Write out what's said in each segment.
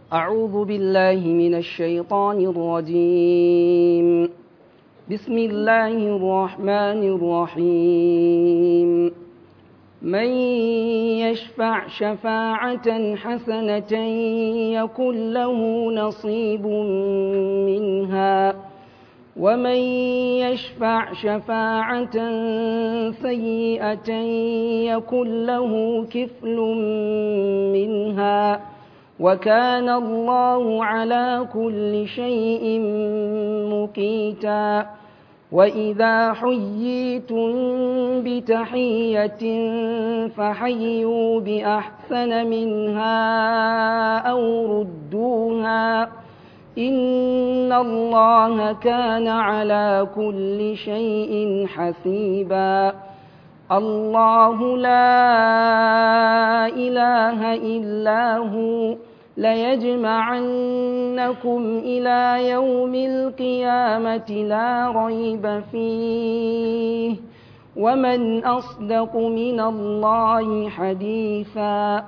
أعوذ بالله من الشيطان الرجيم بسم الله الرحمن الرحيم من يشفع شفاعة حسنة يكن له نصيب منها ومن يشفع شفاعة سيئة يكن له كفل منها وكان الله على كل شيء مقيتا وإذا حييتم بتحية فحيوا بأحسن منها أو ردوها إن الله كان على كل شيء حسيبا الله لا إله إلا هو ليجمعنكم إلى يوم القيامة لا ريب فيه ومن أصدق من الله حديثا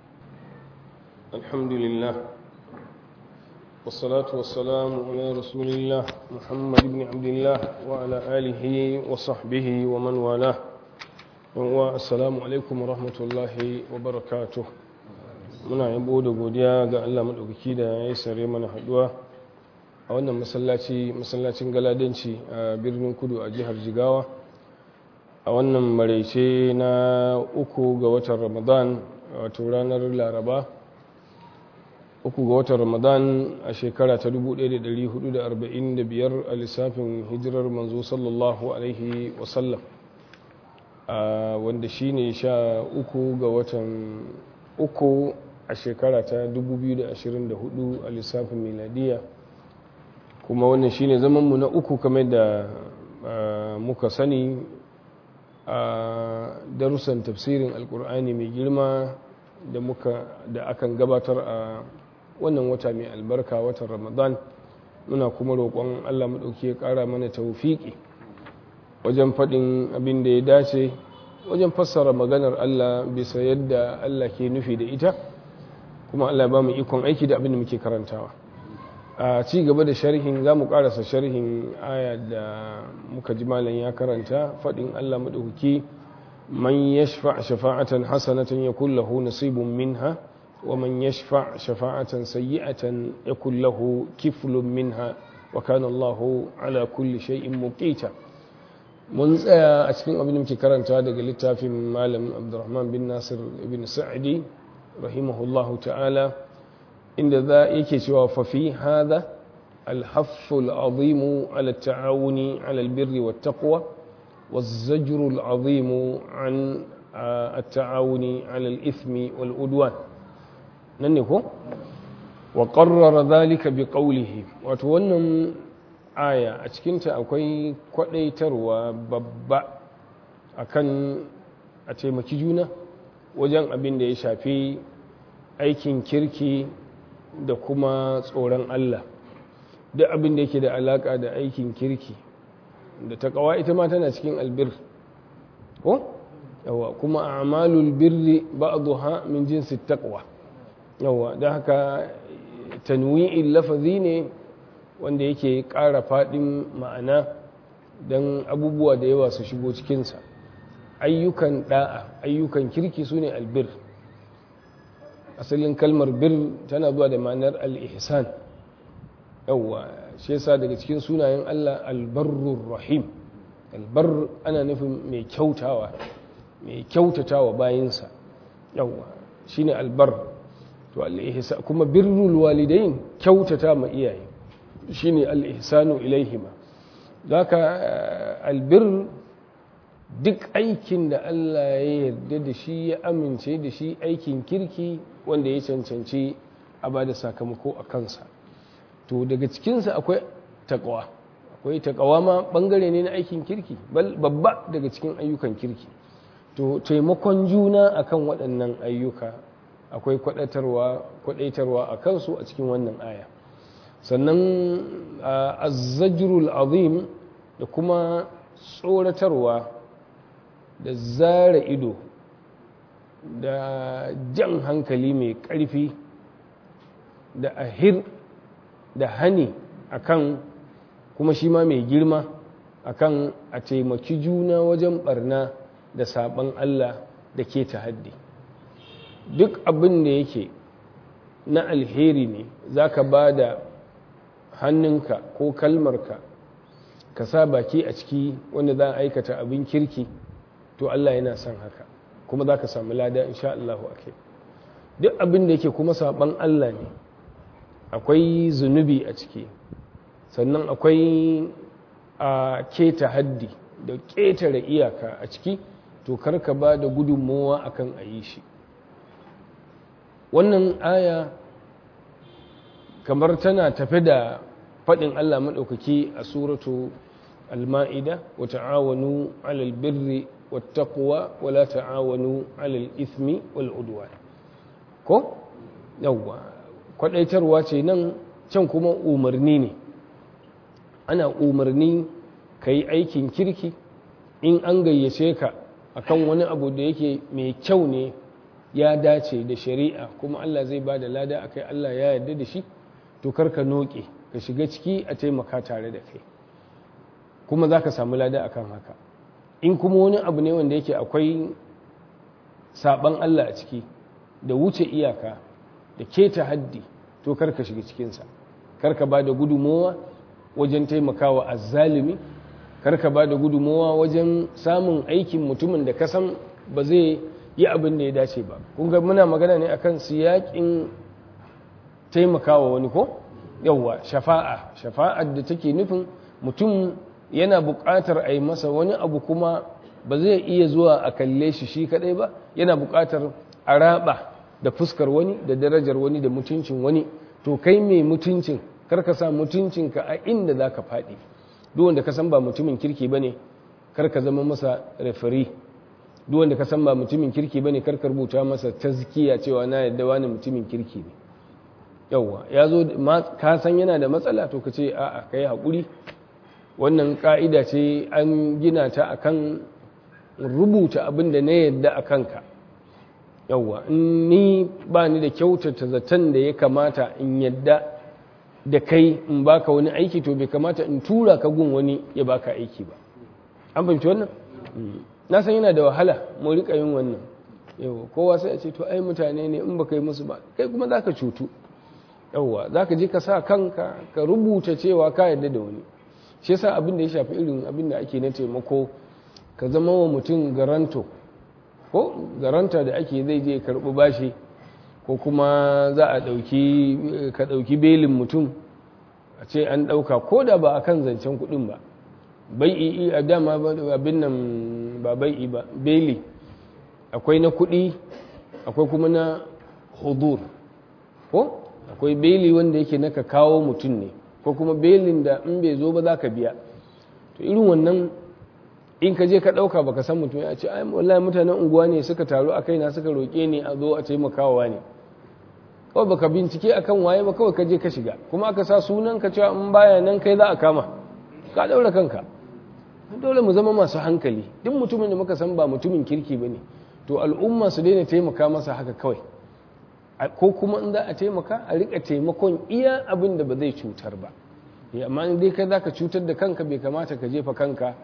الحمد لله والصلاة والسلام على رسول الله محمد بن عبد الله وعلى آله وصحبه ومن والاه والسلام عليكم ورحمة الله وبركاته muna yabo da godiya ga Allah maɗaukaki da ya yi sare mana haɗuwa a wannan masallaci masallacin galadanci a birnin kudu a jihar jigawa a wannan maraice na uku ga watan ramadan wato ranar laraba uku ga watan ramadan a shekara ta 1445 a lissafin hijirar manzo sallallahu alaihi wasallam wanda shine sha uku ga watan uku a shekara ta 2024 a lissafin miladiya kuma wannan shine zamanmu na uku kamar da muka sani a darussan tafsirin alkur'ani mai girma da muka da akan gabatar a wannan wata mai albarka watan ramadan muna kuma roƙon allah maɗauki ya ƙara mana taufiƙi wajen faɗin abin da ya dace wajen fassara maganar allah bisa yadda allah ke nufi da ita kuma Allah ba mu ikon aiki da abin da muke karantawa a ci gaba da sharhin za mu karasa sharhin aya da muka ji malam ya karanta faɗin Allah maɗauki man yashfa shafa'atan hasanatan yakul lahu nasibun minha wa man yashfa shafa'atan sayyi'atan yakul lahu kiflun minha wa kana Allah ala kulli shay'in muqita mun tsaya a cikin abin da muke karanta daga littafin malam Abdurrahman bin Nasir ibn Sa'di رحمه الله تعالى إن ذا يكسوا ففي هذا الحث العظيم على التعاون على البر والتقوى والزجر العظيم عن التعاون على الإثم والعدوان ننكو وقرر ذلك بقوله وتونم آية أتكنت أكوي كوليتر وببا أكن أتيمكي جونه wajen abin da ya shafi aikin kirki da kuma tsoron Allah duk abin da yake da alaka da aikin kirki da takawa ita ma tana cikin albir ko yawa kuma a'malul birri ba'dha min jinsi taqwa yawa da haka tanwi'il lafazi ne wanda yake ƙara faɗin ma'ana don abubuwa da yawa su shigo cikinsa ayyukan da'a ayyukan kirki su ne albir asalin kalmar bir tana zuwa da ma'anar al-ihsan yawwa shi yasa daga cikin sunayen Allah albarrur rahim albar ana nufin mai kyautawa mai kyautatawa bayinsa yawwa shine albar to al-ihsan kuma birrul walidain kyautata ma iyaye shine al-ihsanu ilaihima zaka albir duk aikin da Allah ya yarda da shi ya amince da shi aikin kirki wanda ya cancanci a ba da sakamako a kansa to daga cikinsa akwai takawa akwai takawa ma bangare ne na aikin kirki babba daga cikin ayyukan kirki to taimakon juna akan waɗannan ayyuka akwai kwaɗaitarwa a kansu a cikin wannan aya sannan azzajrul azim da kuma tsoratarwa da zara ido da jan hankali mai ƙarfi da ahir da hani akan kuma shi ma mai girma akan a taimaki juna wajen barna da saban Allah da ke haddi duk abin da yake na alheri ne za ka ba da hannunka ko kalmarka ka sa baki a ciki wanda za a aikata abin kirki to Allah yana son haka kuma za ka samu lada insha Allah ake duk abin da yake kuma saban Allah ne akwai zunubi a ciki sannan akwai a keta haddi da ƙetare iyaka a ciki to karka ba da gudunmowa akan a yi shi wannan aya kamar tana tafi da faɗin Allah maɗaukaki a suratu al-ma'ida wa ta'awanu 'alal birri wat taqwa wa la ta'awanu 'alal ithmi wal udwan ko yawwa kwadaitarwa ce nan can kuma umarni ne ana umarni kai aikin kirki in an gayyace ka akan wani abu da yake mai kyau ne ya dace da shari'a kuma Allah zai ba da lada akai Allah ya yarda da shi to karka noke ka shiga ciki a taimaka tare da kai kuma za ka samu lada akan haka in kuma wani abu ne wanda yake akwai saban Allah a ciki da wuce iyaka da keta haddi to karka shiga cikinsa karka ba da gudunmowa wajen taimakawa azzalimi karka ba da gudunmowa wajen samun aikin mutumin da ka san ba zai yi abin da ya dace ba kun ga muna magana ne akan siyakin taimakawa wani ko yawwa shafa'a shafa'ar da take nufin mutum yana buƙatar a yi masa wani abu kuma ba zai iya zuwa a kalle shi shi kadai ba yana buƙatar a raba da fuskar wani da darajar wani da mutuncin wani to kai mai mutuncin karka sa mutuncinka a inda za ka faɗi duk wanda ka san ba mutumin kirki ba ne karka zama masa referi duk wanda ka san ba mutumin kirki ba ne karka rubuta masa tazkiya cewa na yadda wani mutumin kirki ne yauwa ya zo ka san yana da matsala to ka ce a'a ka yi haƙuri wannan ƙa'ida ce an gina ta akan rubuta abin da na yadda a kanka yauwa in ni ba ni da kyautata zaton da ya kamata in yadda da kai in baka wani aiki to bai kamata in tura ka gun wani ya baka aiki ba an fahimci wannan na san yana da wahala mu rika yin wannan yau kowa sai a ce to ai mutane ne in baka yi musu ba kai kuma zaka cutu yauwa zaka je ka sa kanka ka rubuta cewa ka yarda da wani shi yasa abin da ya shafi irin abin da ake na taimako ka zama wa mutum garanto ko garanta da ake zai je karɓi bashi ko kuma za a ɗauki ka ɗauki belin mutum a ce an ɗauka ko da ba a kan zancen kuɗin ba bai'i a dama abin nan ba bai'i ba beli akwai na kuɗi akwai kuma na hudur ko akwai beli wanda yake naka kawo mutum ne ko kuma belin da in bai zo ba za ka biya to irin wannan in ka je ka ɗauka baka san mutum ya ce ai wallahi mutanen unguwa ne suka taru a kaina suka roƙe ni a zo a taimakawa ne kawai baka bincike akan waye ba kawai ka je ka shiga kuma aka sa sunan ka cewa in baya nan kai za a kama ka daura kanka dole mu zama masu hankali duk mutumin da muka san ba mutumin kirki bane to al'umma su daina taimaka masa haka kawai ko kuma in za a taimaka a rika taimakon iya abin da ba zai cutar ba amma in dai kai zaka cutar da kanka bai kamata ka jefa kanka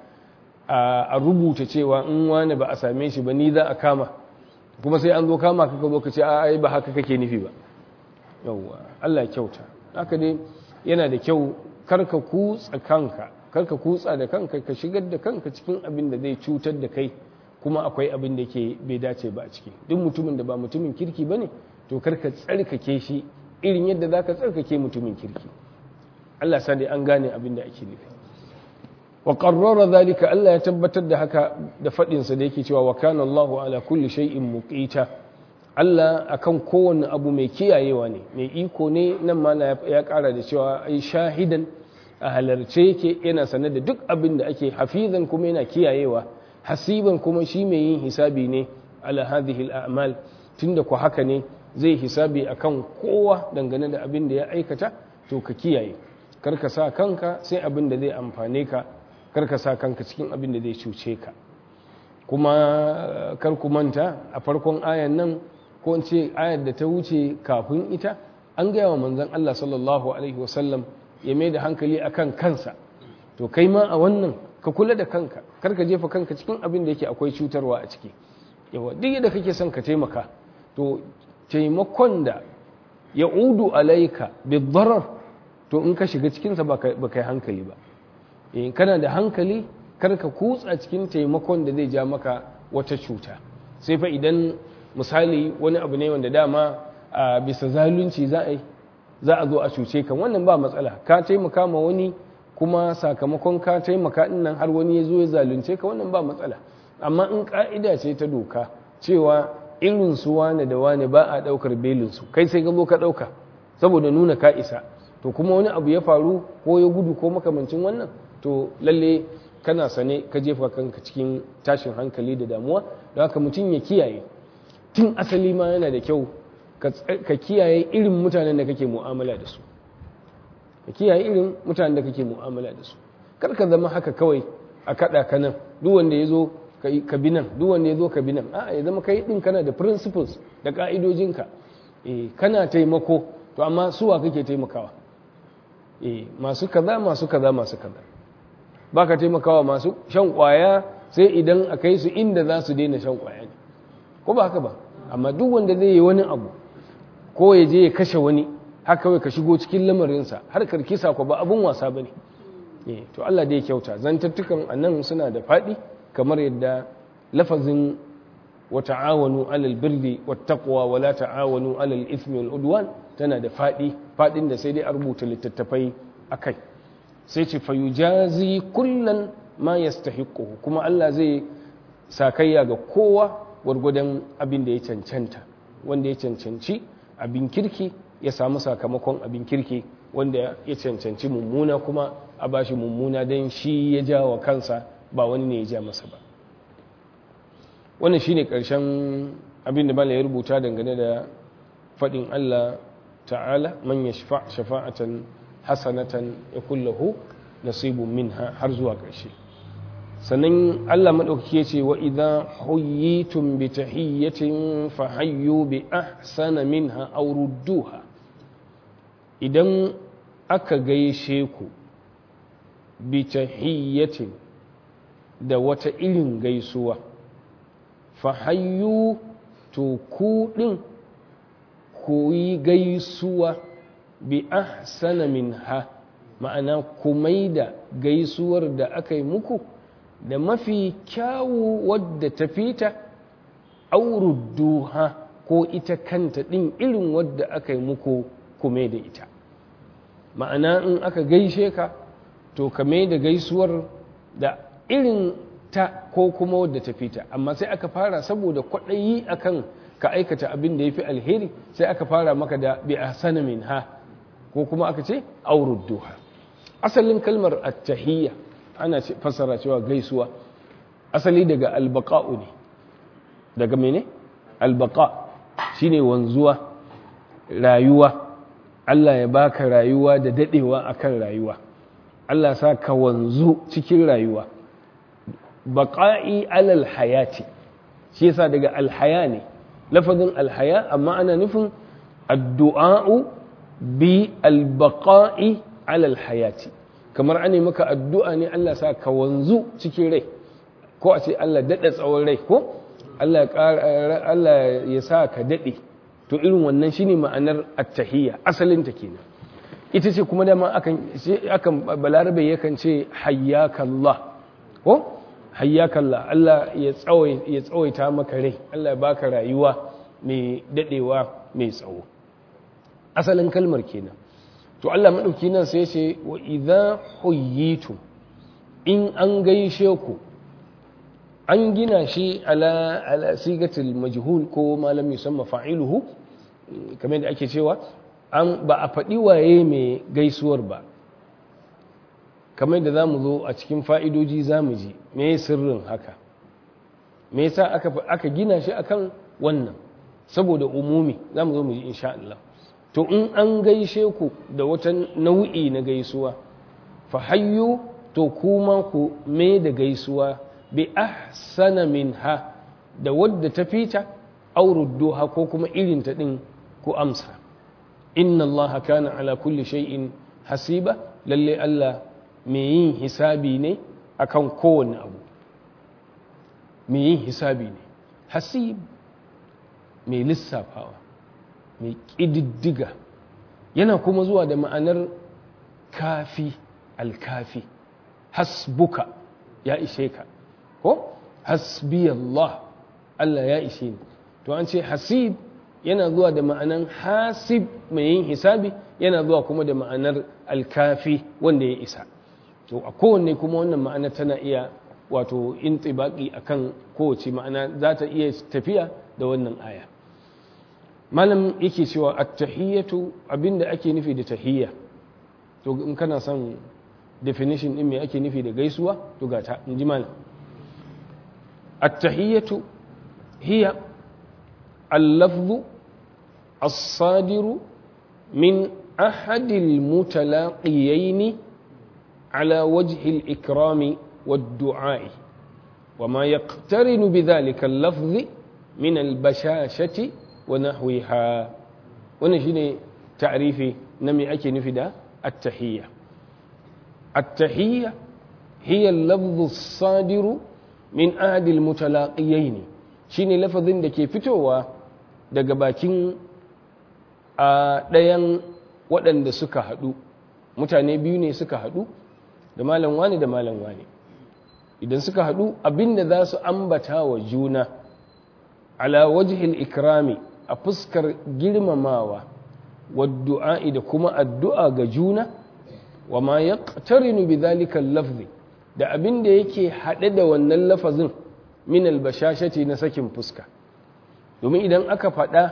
a rubuta cewa in wani ba a same shi ba ni za a kama kuma sai an zo kama ka zo ka ce a ai ba haka kake nufi ba yawwa Allah kyauta haka dai yana da kyau karka kutsa kanka karka kutsa da kanka ka shigar da kanka cikin abin da zai cutar da kai kuma akwai abin da ke bai dace ba a ciki duk mutumin da ba mutumin kirki bane to karka tsarkake shi irin yadda zaka tsarkake mutumin kirki Allah sa dai an gane abin da ake nufi wa qarrara zalika Allah ya tabbatar da haka da fadin sa da yake cewa wa kana Allahu ala kulli shay'in muqita Allah akan kowanne abu mai kiyayewa ne mai iko ne nan ma ya kara da cewa ai shahidan a halarce yake yana sane da duk abin da ake hafizan kuma yana kiyayewa hasiban kuma shi mai yin hisabi ne ala hadhihi al-a'mal tunda ku haka ne zai hisabi akan kowa dangane da abin da ya aikata to ka kiyaye kar ka sa kanka sai abin da zai amfane ka kar ka sa kanka cikin abin da zai cuce ka kuma kar ku manta a farkon ayan nan ko in ce ayar da ta wuce kafin ita an gaya wa manzon Allah sallallahu alaihi wasallam ya mai da hankali akan kansa to kai ma a wannan ka kula da kanka kar ka jefa kanka cikin abin da yake akwai cutarwa a ciki yawa duk yadda kake son ka taimaka to taimakon da ya udu alaika bidarar to in ka shiga cikinsa ba kai hankali ba in kana da hankali kar ka kutsa cikin taimakon da zai ja maka wata cuta sai fa idan misali wani abu ne wanda dama a bisa zalunci za a yi za a zo a cuce kan wannan ba matsala ka taimaka ma wani kuma sakamakon ka taimaka nan har wani ya zo ya zalunce ka wannan ba matsala amma in ka'ida ce ta doka cewa irin su wane da wane ba a daukar belinsu kai sai ka zo ka dauka saboda nuna ka isa to kuma wani abu ya faru ko ya gudu ko makamancin wannan to lalle kana sane ka jefa kanka cikin tashin hankali da damuwa don haka mutum ya kiyaye tun asali ma yana da kyau ka kiyaye irin mutanen da kake mu'amala da su ka kiyaye irin mutanen da kake mu'amala da su kar ka zama haka kawai a kada ka nan duk wanda ya zo ka bi nan duk wanda ya zo ka bi nan a'a ya zama kai din kana da principles da ka'idojinka eh kana taimako to amma suwa kake taimakawa eh masu kaza masu kaza masu kaza baka taimakawa masu shan kwaya sai idan a kai su inda za su daina shan kwaya ne ko ba haka ba amma duk wanda zai yi wani abu ko ya je ya kashe wani haka kawai ka shigo cikin lamarinsa har karkisa ko ba abun wasa ba ne to Allah da ya kyauta zantattukan annan suna da faɗi kamar yadda lafazin wa ta'awanu alal birri wat taqwa wa la ta'awanu alal ithmi wal udwan tana da faɗi faɗin da sai dai a rubuta littattafai akai sai ce fa yujazi kullan ma yastahiquhu kuma Allah zai sakayya ga kowa gwargwadon abin da ya cancanta wanda ya cancanci abin kirki ya samu sakamakon abin kirki wanda ya cancanci mummuna kuma a bashi mummuna don shi ya ja wa kansa ba wani ne ya ja masa ba wannan shine karshen abin da bala ya rubuta dangane da faɗin Allah ta'ala man ya shafa'atan hasanatan ya kullahu nasibun minha har zuwa ƙarshe sannan Allah maɗaukaki ya ce wa idan huyyitum bi tahiyyatin fa hayyu bi ahsana minha aw rudduha idan aka gaishe ku bi tahiyyatin da wata irin gaisuwa fa hayyu to ku din ku yi gaisuwa bi ahsana minha ma'ana ku maida gaisuwar da aka yi muku da mafi kyawu wadda ta fita aurudduha ko ita kanta ɗin irin wadda aka yi muku kume da ita ma'ana in aka gaishe ka to ka da gaisuwar da irin ta ko kuma wadda ta fita amma sai aka fara saboda kwaɗayi akan ka aikata abin da ya fi alheri sai aka fara maka da bi ahsana min ha ko kuma aka ce aurudduha asalin kalmar attahiyya ana fassara cewa gaisuwa asali daga albaqa'u ne daga mene albaqa shine wanzuwa rayuwa Allah ya baka rayuwa da dadewa akan rayuwa Allah sa ka wanzu cikin rayuwa baqa'i alal hayati shi yasa daga alhaya ne lafazin alhaya amma ana nufin addu'a'u bi albaqa'i alal hayati kamar an maka addu'a ne Allah sa ka wanzu cikin rai ko a ce Allah daɗa tsawon rai ko Allah ya sa ka daɗe to irin wannan shine ma'anar attahiyya asalin ta kenan ita ce kuma dama akan akan balarabe yakan ce hayyakallah ko hayyakallah Allah ya tsawai ya tsawaita maka rai Allah ya baka rayuwa mai daɗewa mai tsawo asalin kalmar kenan to Allah maɗauki nan sai ce wa idza huyyitum in an gaishe ku an gina shi ala ala sigatul majhul ko malam yusamma fa'iluhu kamar da ake cewa an ba a faɗi waye mai gaisuwar ba kamar da zamu zo a cikin fa'idoji zamu ji me sirrin haka me yasa aka aka gina shi akan wannan saboda umumi zamu zo mu ji insha Allah to in an gaishe ku da wata nau'i na gaisuwa fa hayyu to kuma ku me da gaisuwa bi ahsana minha da wadda ta fita aurudduha ko kuma irin ta din ku amsa inna allaha kana ala kulli shay'in hasiba lalle Allah mai yin hisabi ne akan kowane abu mai yin hisabi ne hasib mai lissafawa mai ƙididdiga yana kuma zuwa da ma'anar kafi alkafi hasbuka ya ishe ka ko hasbiyallah Allah ya ishe ni to an ce hasib yana zuwa da ma'anar hasib mai yin hisabi yana zuwa kuma da ma'anar alkafi wanda ya isa to a kowanne kuma wannan ma'ana tana iya wato intibaki akan kowace ma'ana za ta iya tafiya da wannan aya malam yake cewa at-tahiyyatu abinda ake nufi da tahiyya to in kana son definition din me ake nufi da gaisuwa to ga ta inji malam at-tahiyyatu hiya al-lafdhu as-sadiru min ahadi al-mutalaqiyaini ala wajhi al-ikrami wad-du'a وما يقترن بذلك اللفظ من البشاشة ونحوها ونشين تعريفي نمي أكي نفدا التحية التحية هي اللفظ الصادر من أحد المتلاقيين شيني لفظ دكي فتوى daga bakin a ɗayan waɗanda suka haɗu mutane biyu ne suka haɗu da malam wani da malam wani idan suka haɗu abinda za su ambata wa juna ala wajhil ikrami a fuskar girmamawa waddu'a'i da kuma addu'a ga juna wa ma yaqtarinu bidhalika lafzi da abinda yake haɗe da wannan lafazin min albashashati na sakin fuska domin idan aka faɗa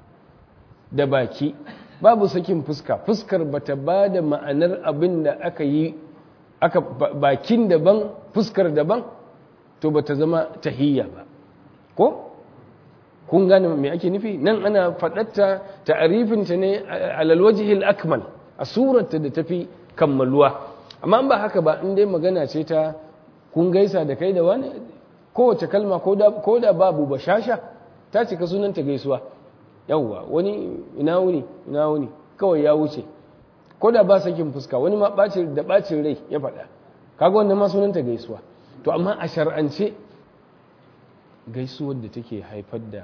da baki babu sakin fuska fuskar bata ba da ma'anar abin da aka yi aka bakin daban fuskar daban to bata zama tahiyya ba ko kun gane me ake nufi nan ana faɗatta ta'arifinta ne alal wajhil akmal a surarta da tafi kammaluwa amma ba haka ba in dai magana ce ta kun gaisa da kai da wani kowace kalma ko da babu bashasha ta cika sunanta gaisuwa yawwa wani ina wuni ina wuni kawai ya wuce ko da ba sakin fuska wani ma bacin da bacin rai ya faɗa kaga wannan ma sunanta gaisuwa to amma a shar'ance gaisuwar da take haifar da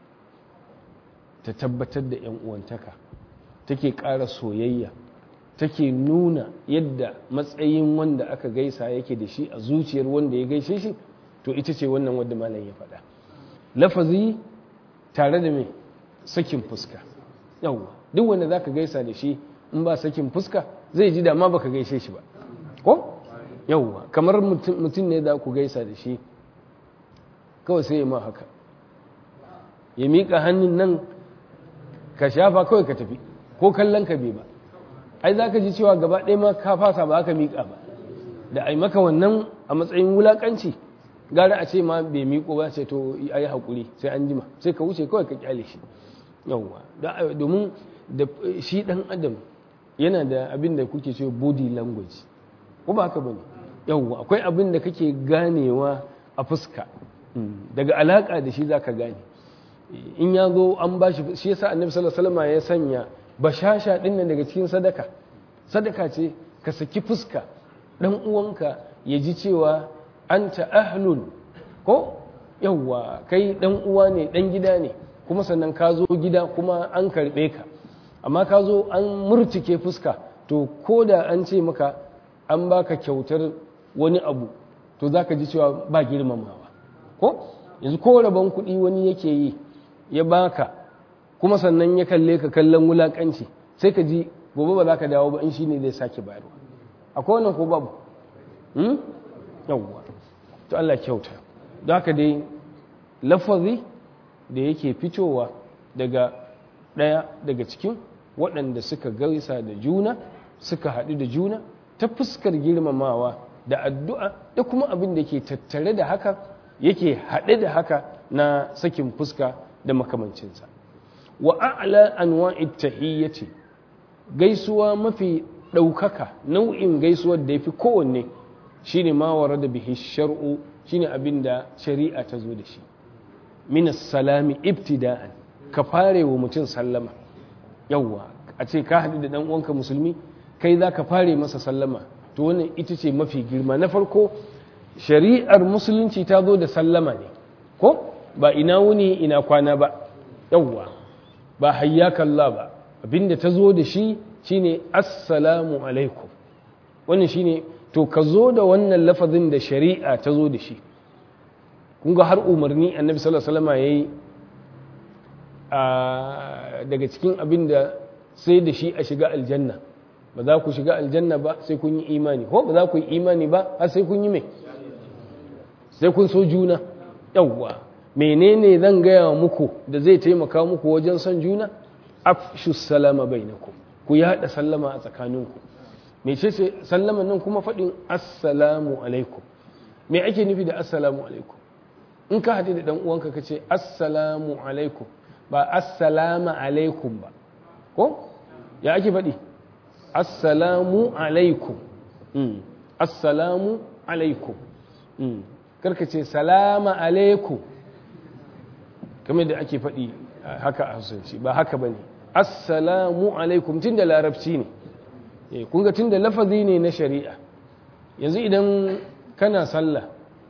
ta tabbatar da yan uwantaka take ƙara soyayya take nuna yadda matsayin wanda aka gaisa yake da shi a zuciyar wanda ya gaishe shi to ita ce wannan wadda malam ya faɗa lafazi tare da mai sakin fuska yawwa duk wanda za ka gaisa da shi in ba sakin fuska zai ji dama baka gaishe shi ba ko yawwa kamar mutum ne za ku gaisa da shi kawai sai ya ma haka ya miƙa hannun nan ka shafa kawai ka tafi ko kallon ka bai ba ai za ka ji cewa gaba ɗaya ma ka fasa ba aka miƙa ba da ai maka wannan a matsayin wulaƙanci gara a ce ma bai miƙo ba sai to a yi haƙuri sai an jima sai ka wuce kawai ka ƙyale shi yawwa domin da shi ɗan adam yana da abin da kuke ce body language ko ba haka bane yawwa akwai abin da kake ganewa a fuska daga alaƙa da shi zaka gane in ya zo an ba shi shi yasa annabi sallallahu alaihi wasallam ya sanya bashasha din nan daga cikin sadaka sadaka ce ka saki fuska dan uwanka ya ji cewa anta ahlun ko yawwa kai dan uwa ne dan gida ne kuma sannan ka zo gida kuma an karbe ka amma ka zo an murtike fuska to ko da an ce maka an baka kyautar wani abu to za ka ji cewa ba girmamawa ko yanzu ko rabon kuɗi wani yake yi ya baka kuma sannan ya kalle ka kallon wulakanci sai ka ji gobe ba za ka dawo ba in shi ne zai sake bayarwa akwai wannan ko babu yawwa to Allah kyauta da haka dai lafazi da yake fitowa daga ɗaya daga cikin waɗanda suka gaisa da juna suka haɗu da juna ta fuskar girmamawa da addu'a da kuma abin da ke tattare da haka yake haɗe da haka na sakin fuska da makamancinsa wa a'la anwa'it tahiyyati gaisuwa mafi ɗaukaka nau'in gaisuwar da yafi kowanne shine ma warada bihi shar'u shine abin da shari'a ta zo da shi min salami ibtida'an ka fare wa mutum sallama yawwa a ce ka haɗu da ɗan uwanka musulmi kai za ka fare masa sallama to wannan ita ce mafi girma na farko shari'ar musulunci ta zo da sallama ne ko ba ina wuni ina kwana ba yawwa ba hayyakallah ba abinda ta zo da shi shine assalamu alaikum wannan shine to ka zo da wannan lafazin da shari'a ta zo da shi kun ga har umarni annabi sallallahu alaihi wasallam yayi daga cikin abin da sai da shi a shiga aljanna ba za ku shiga aljanna ba sai kun yi imani ko ba za ku yi imani ba har sai kun yi mai sai kun so juna yawwa menene zan gaya muku da zai taimaka muku wajen son juna afshu salama bainakum ku yaɗa sallama a tsakaninku me ce ce sallama nan kuma faɗin assalamu alaikum me ake nufi da assalamu alaikum in ka haɗe da ɗan uwanka ka ce assalamu alaikum ba assalama alaikum ba ko ya ake faɗi assalamu alaikum assalamu alaikum karka ce salama alaikum kamar da ake faɗi haka a hausance ba haka ba ne assalamu alaikum tun da larabci ne kunga tun da lafazi ne na shari'a yanzu idan kana sallah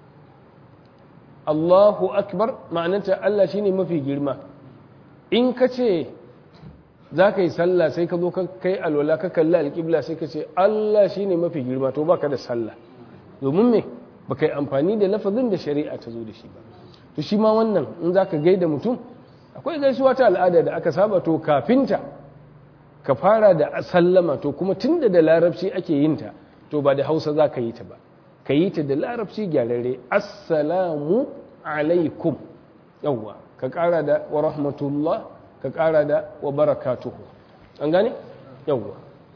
Allahu akbar ma'ananta Allah shine mafi girma in ka ce za ka yi sallah sai ka zo kai alwala ka kalli alƙibla sai ka ce Allah shine mafi girma to baka da sallah domin me baka yi amfani da lafazin da shari'a ta zo da shi ba to shi ma wannan in za ka gaida mutum akwai gaisuwa ta al'ada da aka saba to kafinta ka fara da sallama to kuma tun da da larabci ake yin ta to ba da hausa za ka yi ta ba ka yi ta da larabci gyararre assalamu alaikum yawwa ka kara da wa rahmatullah ka kara da wa barakatuhu an gane yawwa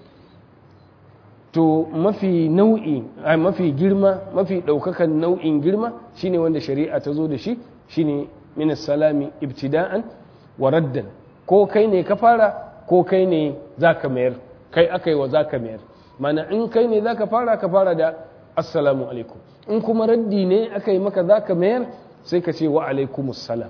to mafi nau'i mafi girma mafi ɗaukakan nau'in girma shine wanda shari'a ta zo da shi shine min salami ibtida'an wa raddan ko kai ne ka fara ko kai ne zaka mayar kai akai wa zaka mayar mana in kai ne zaka fara ka fara da assalamu alaikum in kuma raddi ne akai maka zaka mayar sai ka ce wa alaikumus salam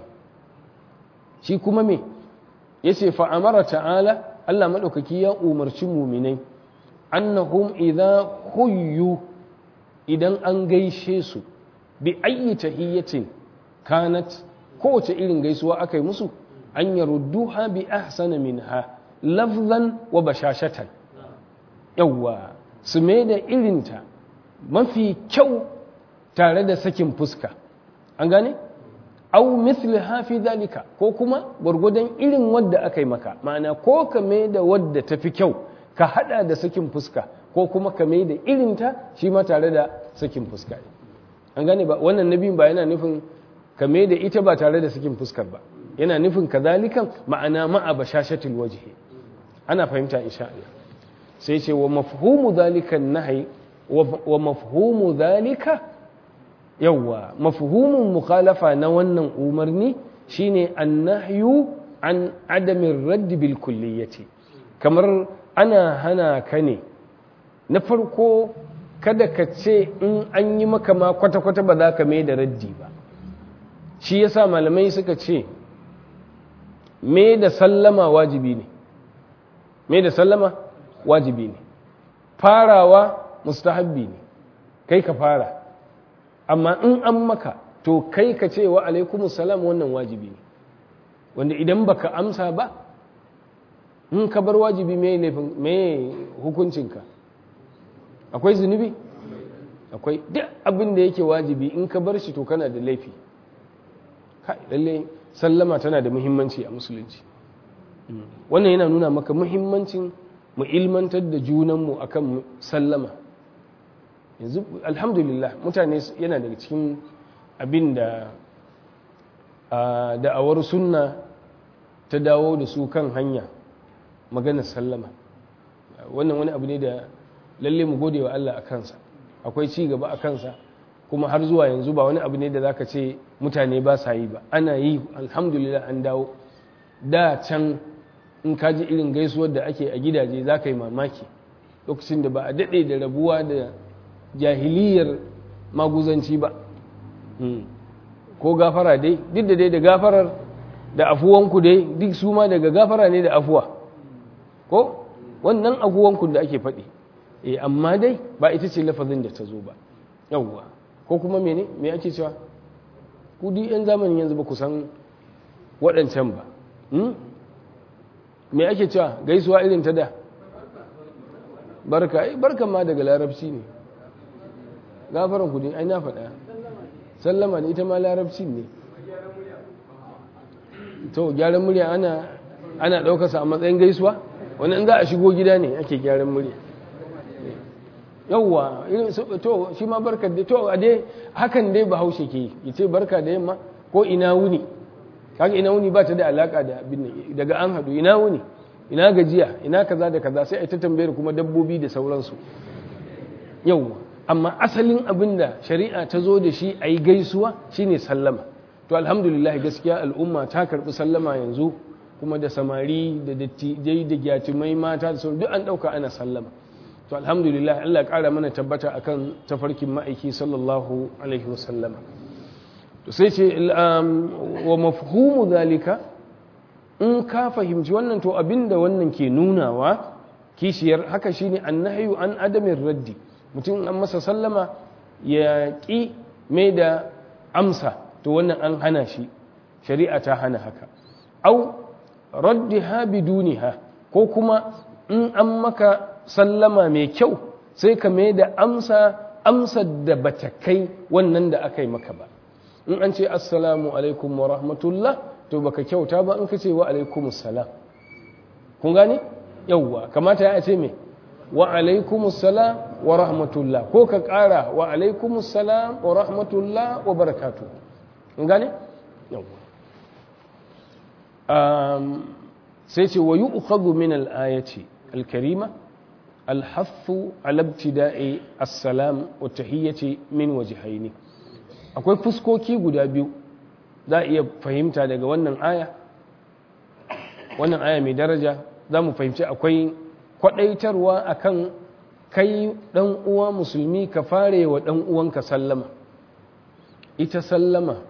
shi kuma me yace fa amara ta'ala Allah madaukaki ya umarci muminai annahum idza huyyu idan an gaishe su bi ayyi tahiyyatin kanat kowace irin gaisuwa aka yi musu an yarudduha bi ahsana minha lafzan wa bashashatan yawwa su mai da irinta mafi kyau tare da sakin fuska an gane au mithliha fi dalika ko kuma gwargwadon irin wadda aka yi maka ma'ana ko ka mai da wadda ta fi kyau ka hada da sakin fuska ko kuma ka mai da irinta shi ma tare da sakin fuska an gane ba wannan nabin ba yana nufin ka mai da ita ba tare da sakin fuskar ba yana nufin kazalikan ma'ana ma'a bashashatul wajhi ana fahimta insha Allah sai ce wa mafhumu zalika nahyi wa mafhumu zalika yawa mafhumun mukhalafa na wannan umarni shine annahyu an adamin radd bil kulliyati kamar ana hana ka ne na farko kada ka ce in an yi maka ma kwata-kwata ba za ka mai da raddi ba shi yasa malamai suka ce mai da sallama wajibi ne mai da sallama wajibi ne farawa mustahabbi ne kai ka fara amma in an maka to kai ka ce wa alaikumus salam wannan wajibi ne wanda idan baka amsa ba in ka bar wajibi mai hukuncinka akwai zunubi akwai duk abin da yake wajibi in ka bar shi to kana da laifi lalle sallama tana da muhimmanci a musulunci wannan yana nuna maka muhimmancin mu ilmantar da junanmu akan sallama yanzu alhamdulillah mutane yana daga cikin abin da da'awar sunna ta dawo da su kan hanya maganar sallama wannan wani abu ne da lalle mu gode wa Allah a kansa akwai ci gaba a kansa kuma har zuwa yanzu ba wani abu ne da zaka ce mutane ba sa yi ba ana yi alhamdulillah an dawo da can in ka ji irin gaisuwar da ake a gidaje za ka yi mamaki lokacin da ba a daɗe da rabuwa da jahiliyar maguzanci ba ko gafara dai duk da dai da gafarar da afuwanku dai duk su ma daga gafara ne da afuwa ko wannan aguwanku da ake faɗi eh amma dai ba ita ce lafazin da ta zo ba yawwa ko kuma mene me ake cewa ku duk yan zamanin yanzu ba ku san waɗancan ba me ake cewa gaisuwa irin ta da barka ai barkan ma daga larabci ne gafaran ku ai na faɗa sallama ne ita ma larabci ne to gyaran murya ana ana ɗaukarsa a matsayin gaisuwa wani in za a shigo gida ne ake gyaran murya yauwa to shi ma barka da to a dai hakan dai bahaushe ke yi ce barka da yamma ko ina wuni kaga ina wuni ba ta da alaka da abin daga an hadu ina wuni ina gajiya ina kaza da kaza sai a ta tambayar kuma dabbobi da sauransu yauwa amma asalin abin da shari'a ta zo da shi a yi gaisuwa shine sallama to alhamdulillah gaskiya al'umma ta karbi sallama yanzu kuma da samari da dattijai da gyatumai mata da sauran duk an dauka ana sallama to alhamdulillah Allah ƙara mana tabbata akan tafarkin ma'aiki sallallahu alaihi wasallama to sai ce wa mafhumu zalika in ka fahimci wannan to abinda wannan ke nunawa kishiyar haka shine annahyu an adamin raddi mutum an masa sallama ya ƙi mai da amsa to wannan an hana shi shari'a ta hana haka au raddiha biduniha ko kuma in an maka sallama mai kyau sai ka mai da amsa amsar da bata kai wannan da aka yi maka ba in an ce assalamu alaikum wa rahmatullah to baka kyauta ba in ka ce wa alaikum salam kun gane yawwa kamata ya ce me wa alaikum salam wa rahmatullah ko ka kara wa alaikum salam wa rahmatullah wa barakatuh kun gane yawwa sai ce wa yu'khadhu min al-ayati al-karima الحث على ابتداء السلام والتحية من وجهين akwai fuskoki guda biyu za a iya fahimta daga wannan aya wannan aya mai daraja za mu fahimci akwai kwadaitarwa akan kai dan uwa musulmi ka fare wa dan uwanka sallama ita sallama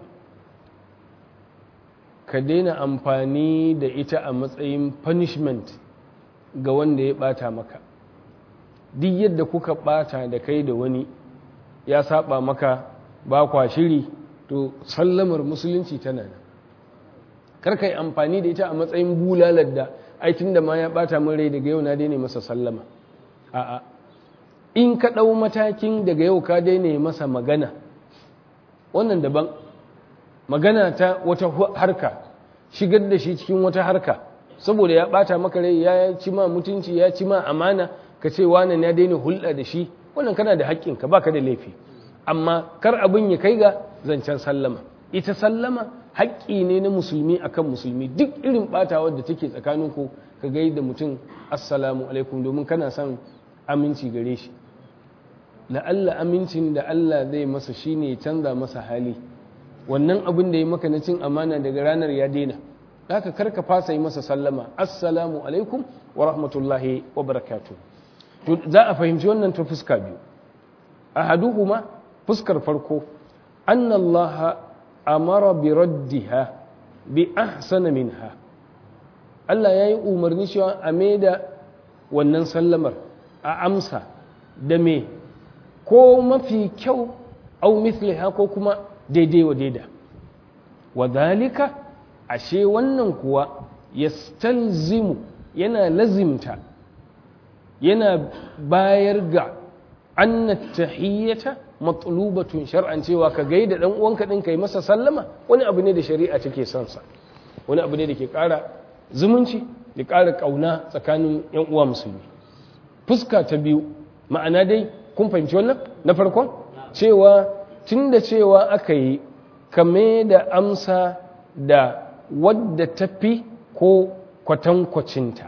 ka daina amfani da ita a matsayin punishment ga wanda ya bata maka duk yadda kuka bata da kai da wani ya saba maka ba kwa shiri to sallamar musulunci tana nan karka yi amfani da ita a matsayin bulalar da aitin da ma ya bata min rai daga yau na daina masa sallama a'a in ka ɗau matakin daga yau ka daina masa magana wannan daban magana ta wata harka shigar da shi cikin wata harka saboda ya bata maka rai ya ci ma mutunci ya ci ma amana ka ce wannan ya daina hulɗa da shi wannan kana da haƙƙin ka baka da laifi amma kar abin ya kai ga zancen sallama ita sallama haƙƙi ne na musulmi akan musulmi duk irin ɓatawar da take tsakanin ku ka gai da mutum assalamu alaikum domin kana son aminci gare shi la'alla amincin da Allah zai masa shine ya canza masa hali wannan abin da ya maka na cin amana daga ranar ya daina haka karka fasa yi masa sallama assalamu alaikum wa rahmatullahi wa barakatuh to za a fahimci wannan ta fuska biyu ahaduhuma fuskar farko annallaha amara bi raddiha bi ahsana minha Allah ya yi umarni cewa a da wannan sallamar a amsa da me ko mafi kyau au mithliha ko kuma daidai wa daida wa dalika ashe wannan kuwa yastalzimu yana lazimta yana bayar ga anna tahiyyata matlubatun shar'an cewa ka gaida dan uwanka din kai masa sallama wani abu ne da shari'a take son sa wani abu ne da ke ƙara zumunci da ƙara ƙauna tsakanin yan uwa musulmi fuska ta biyu ma'ana dai kun fahimci wannan na farkon cewa tunda cewa aka yi kame da amsa da wadda tafi ko kwatankwacinta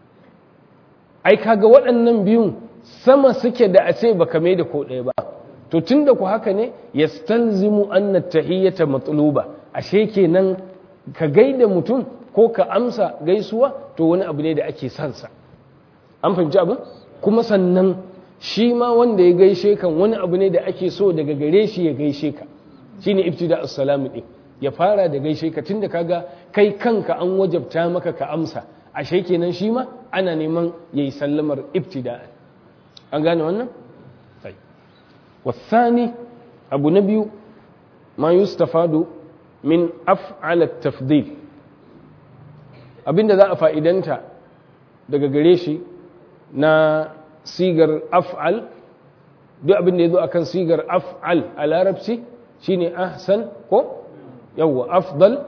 ai kaga waɗannan biyun sama suke da a ce ba kame da ko ɗaya ba to tun da ku haka ne ya stalzimu anna tahiyyata matluba ashe kenan ka gaida mutum ko ka amsa gaisuwa to wani abu ne da ake sansa an fahimci abin kuma sannan shi ma wanda ya gaishe kan wani abu ne da ake so daga gare shi ya gaishe ka shine ibtida assalamu din ya fara da gaishe ka tunda kaga kai kanka an wajabta maka ka amsa ashe kenan shi ma ana neman yayi sallamar ibtida'an an gane wannan sai wasani abu na biyu ma yustafadu min af'al at-tafdil abinda za a fa'idanta daga gare shi na sigar af'al duk abinda ya zo akan sigar af'al a larabci shine ahsan ko yawwa afdal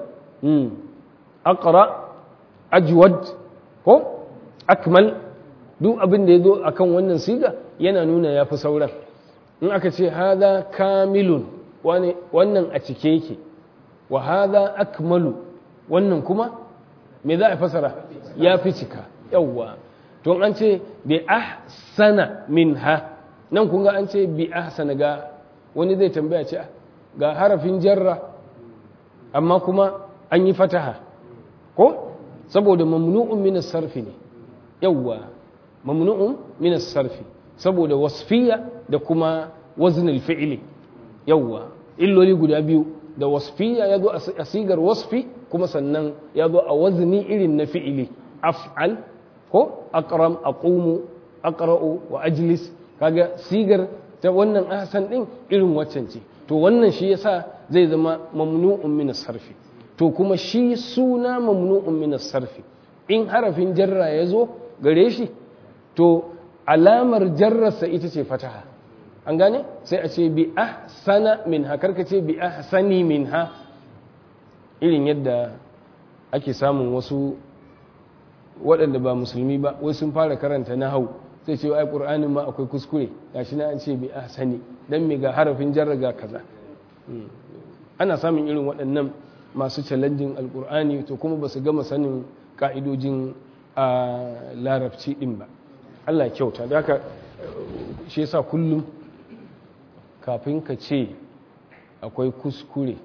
aqra ajwad ko akmal duk abinda ya zo akan wannan siga yana nuna ya fi sauran in aka ce hada kamilun wannan a cike yake wa hada akmalu wannan kuma me za a fasara ya fi cika yawwa to an ce bi ahsana minha nan kun ga an ce bi ahsana ga wani zai tambaya ce ga harafin jarra amma kuma an yi fataha ko saboda mamnu'un min sarfi ne yawwa mamnu'un min sarfi saboda wasfiya da kuma waznul fi'li yawwa illoli guda biyu da wasfiya ya zo a sigar wasfi kuma sannan ya zo a wazni irin na fi'ili af'al ko aqram aqumu aqra'u wa ajlis kaga sigar ta wannan ahsan din irin waccan ce to wannan shi yasa zai zama mamnu'un min sarfi to kuma shi suna mamnu'un min sarfi in harafin jarra ya zo gare shi to alamar jarrarsa ita ce fataha an gane sai a ce bi ahsana minha karka ce bi ahsani minha irin yadda ake samun wasu waɗanda ba musulmi ba wai sun fara karanta na hau sai ce ai qur'anin ma akwai kuskure gashi na an ce bi ahsani dan me ga harafin jarra ga kaza ana samun irin waɗannan masu challenging alqur'ani to kuma ba su gama sanin ka'idojin a larabci din ba Allah kyauta da haka shi yasa kullum kafin ka ce akwai kuskure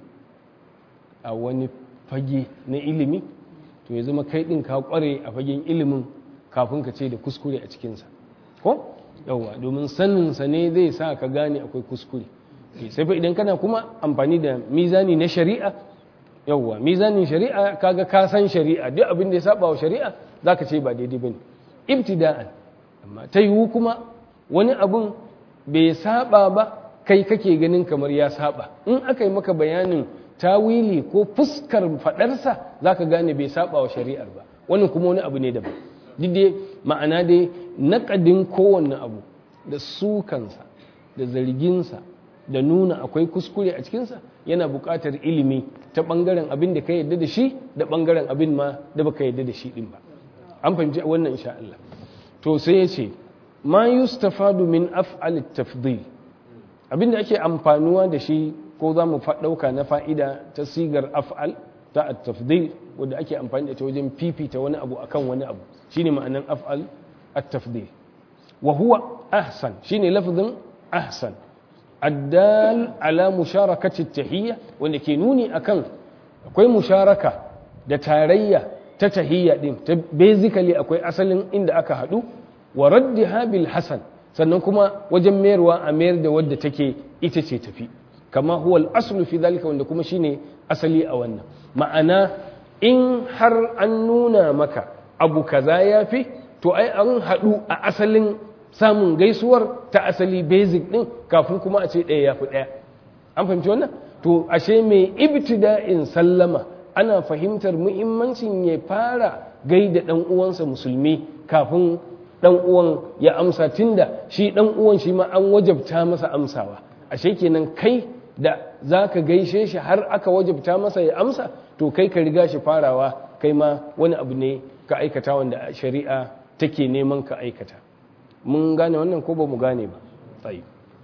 a wani fage na ilimi to ya zama kai ɗin ka kware a fagen ilimin kafin ka ce da kuskure a cikinsa ko yauwa domin saninsa ne zai sa ka gane akwai kuskure sai fa idan kana kuma amfani da mizani na shari'a yauwa mizanin shari'a kaga ka san shari'a duk abin da ya saba wa shari'a zaka ce ba daidai bane ibtida'an amma ta yiwu kuma wani abun bai saba ba kai kake ganin kamar ya saba in aka yi maka bayanin tawili ko fuskar fadarsa za ka gane bai saba wa shari'ar ba wannan kuma wani abu ne daban duk dai ma'ana dai naƙadin kowanne abu da sukansa da zarginsa da nuna akwai kuskure a cikinsa yana buƙatar ilimi ta ɓangaren abin da ka yadda da shi da ɓangaren abin ma da baka yadda da shi ɗin ba an fahimci wannan insha Allah to sai ya ce ma yustafadu min af'al tafdil abinda ake amfanuwa da shi ko za mu ɗauka na fa'ida ta sigar af'al ta at-tafdil wanda ake amfani da ta wajen fifita wani abu akan wani abu shine ma'anan af'al at-tafdil wa huwa ahsan shine lafzin ahsan addal ala musharakati tahiyya wanda ke nuni akan akwai musharaka da tarayya ta tahiyya din ta basically akwai asalin inda aka hadu wa raddiha bil hasan sannan kuma wajen mayarwa a mayar da wadda take ita ce tafi kama huwa al-aslu fi dhalika wanda kuma shine asali a wannan ma'ana in har an nuna maka abu kaza yafi to ai an hadu a asalin samun gaisuwar ta asali basic din kafin kuma a ce ɗaya yafi ɗaya an fahimci wannan to ashe mai ibtida'in sallama ana fahimtar muhimmancin ya fara gaida dan uwansa musulmi kafin dan uwan ya amsa tunda shi dan uwan shi ma an wajabta masa amsawa ashe kenan kai da zaka gaishe shi har aka wajabta masa ya amsa to kai ka riga shi farawa kai ma wani abu ne ka aikata wanda shari'a take neman ka aikata mun gane wannan ko ba mu gane ba tsayi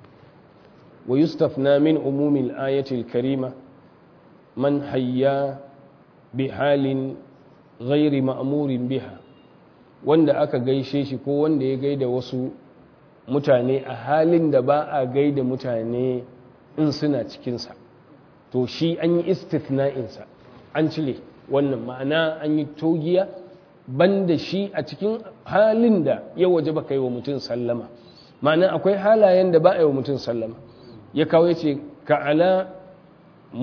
wa yustafna min umumil ayatil karima man hayya bi halin ghairi ma'murin biha wanda aka gaishe shi ko wanda ya gaida wasu mutane a halin da ba a gaida mutane in suna cikinsa to shi an yi istithna'insa an cire wannan ma'ana an yi togiya banda shi a cikin halin da ya waje ba kai wa mutum sallama ma'ana akwai halayen da ba a yi wa mutum sallama ya kawo ya ce ka'ala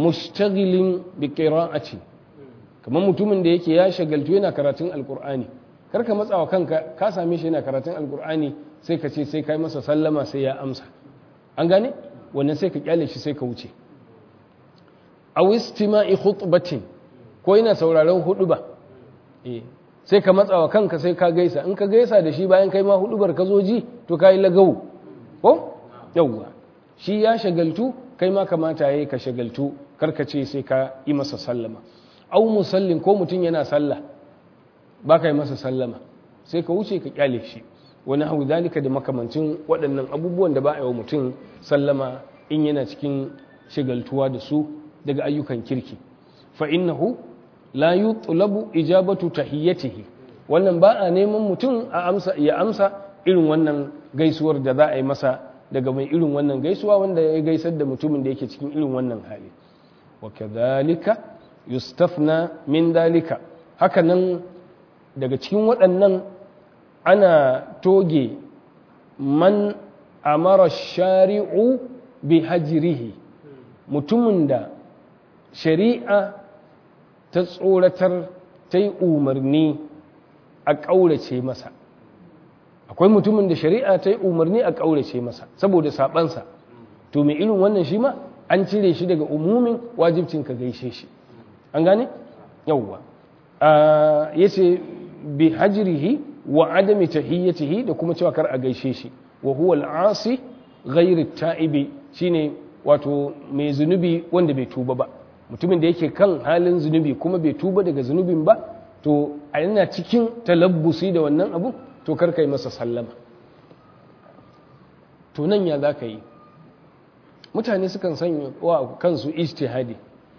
mushtagilin bi qira'ati kamar mutumin da yake ya shagaltu yana karatun alkur'ani kar ka matsawa kanka ka same shi yana karatun alkur'ani sai ka ce sai kai masa sallama sai ya amsa an gane wannan sai ka kyale shi sai ka wuce aw istima'i khutbatin ko yana sauraron huduba eh sai ka matsawa kanka sai ka gaisa in ka gaisa da shi bayan kai ma hudubar ka zo ji to kai lagawu ko yawwa shi ya shagaltu kai ma kamata yayi ka shagaltu karka ce sai ka yi masa sallama aw musallin ko mutum yana sallah ba ka yi masa sallama sai ka wuce ka kyale shi wani hau zalika da makamancin waɗannan abubuwan da ba a yi wa mutum sallama in yana cikin shigaltuwa da su daga ayyukan kirki fa innahu la yutlabu ijabatu tahiyyatihi wannan ba a neman mutum a amsa ya amsa irin wannan gaisuwar da za a yi masa daga mai irin wannan gaisuwa wanda ya gaisar da mutumin da yake cikin irin wannan hali wa kadhalika yustafna min dalika haka nan daga cikin waɗannan ana toge man amara shari'u bi hajirihi mutumin da shari'a ta tsoratar ta yi umarni a ƙaurace masa akwai mutumin da shari'a ta yi umarni a ƙaurace masa saboda saɓansa to mai irin wannan shi ma an cire shi daga umumin wajibcin ka gaishe shi an gane yauwa ya ce bi hajrihi wa adami tahiyyatihi da kuma cewa kar a gaishe shi wa huwa al-asi ghairu ta'ibi shine wato mai zunubi wanda bai tuba ba mutumin da yake kan halin zunubi kuma bai tuba daga zunubin ba to a yana cikin talabbusi da wannan abu to kar kai masa sallama to nan ya zaka yi mutane sukan sanya wa kansu ijtihadi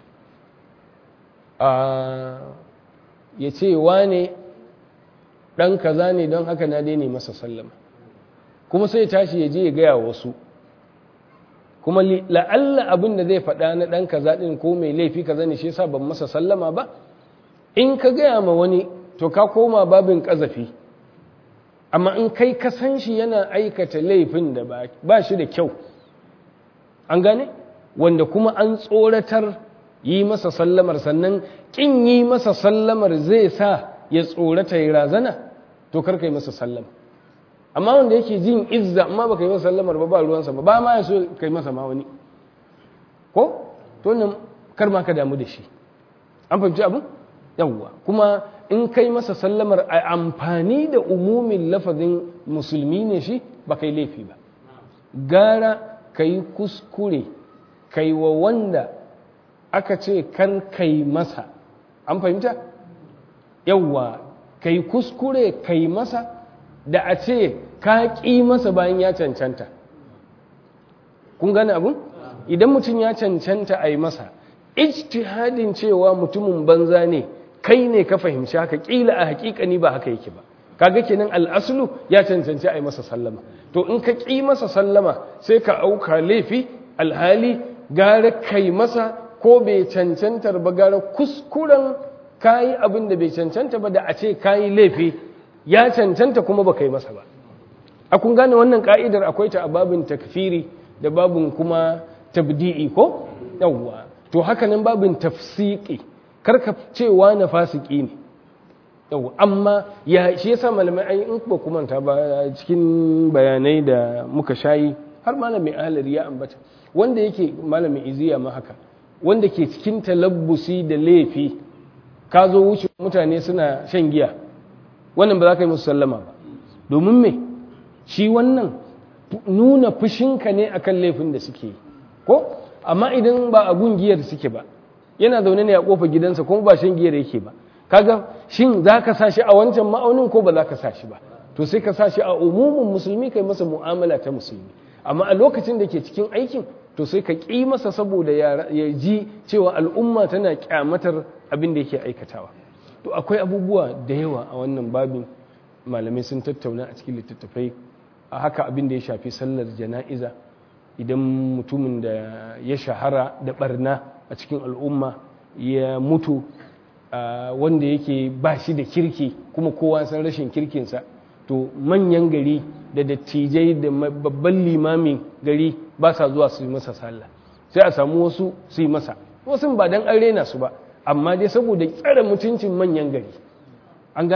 a ya ce wane ɗan kaza ne don haka na daina masa sallama kuma sai tashi ya je ya gaya wasu kuma la'alla abin da zai faɗa na ɗan kaza ɗin ko mai laifi kaza ne shi yasa ban masa sallama ba in ka gaya ma wani to ka koma babin ƙazafi amma in kai ka san shi yana aikata laifin da ba shi da kyau an gane wanda kuma an tsoratar yi masa sallamar sannan ƙin yi masa sallamar zai sa ya tsorata ya razana to karka yi masa sallama amma wanda yake jin izza amma baka yi masa sallamar ba ba ruwansa ba ba ma ya so kai masa ma wani ko to nan kar ma ka damu da shi an fahimci abin yawwa kuma in kai masa sallamar a amfani da umumin lafazin musulmi ne shi ba kai laifi ba gara ka yi kuskure kai wa wanda aka ce kar kai masa an fahimta yawwa kai kuskure kai masa da a ce ka ƙi masa bayan ya cancanta kun gane abin idan mutum ya cancanta a yi masa ijtihadin cewa mutumin banza ne kai ne ka fahimci haka ƙila a haƙiƙani ba haka yake ba kaga kenan al'aslu ya cancanci a yi masa sallama to in ka ƙi masa sallama sai ka auka laifi alhali gara kai masa ko bai cancantar ba gara kuskuren kayi abin da bai cancanta ba da a ce kayi laifi ya cancanta kuma ba kai masa ba a kun gane wannan ka'idar akwai ta a babin takfiri da babin kuma tabdi'i ko yawwa to haka nan babin tafsiki karka cewa na fasiki ne yawwa amma ya shi yasa malamai ai in ba kuma ta ba cikin bayanai da muka shayi har malamin ahlari ya ambata wanda yake malamin iziya ma haka wanda ke cikin talabbusi da laifi ka zo wuce mutane suna shan giya wannan ba za ka yi musu sallama ba domin me shi wannan nuna fushinka ne akan laifin da suke yi ko amma idan ba a gungiyar suke ba yana zaune ne a kofa gidansa kuma ba shan giyar yake ba kaga shin za ka sa shi a wancan ma'aunin ko ba za ka sa shi ba to sai ka sa shi a umumin musulmi kai masa mu'amala ta musulmi amma a lokacin da ke cikin aikin to sai ka ƙi masa saboda ya ji cewa al'umma tana kyamatar abin da yake aikatawa to akwai abubuwa da yawa a wannan babin malamai sun tattauna a cikin littattafai a haka abin da ya shafi sallar jana'iza idan mutumin da ya shahara da barna a cikin al'umma ya mutu wanda yake ba shi da kirki kuma kowa san rashin kirkinsa to manyan gari da dattijai da babban limamin gari ba sa zuwa su yi masa sallah sai a samu wasu su yi masa wasu ba dan an rena su ba amma dai saboda tsare mutuncin manyan gari an gane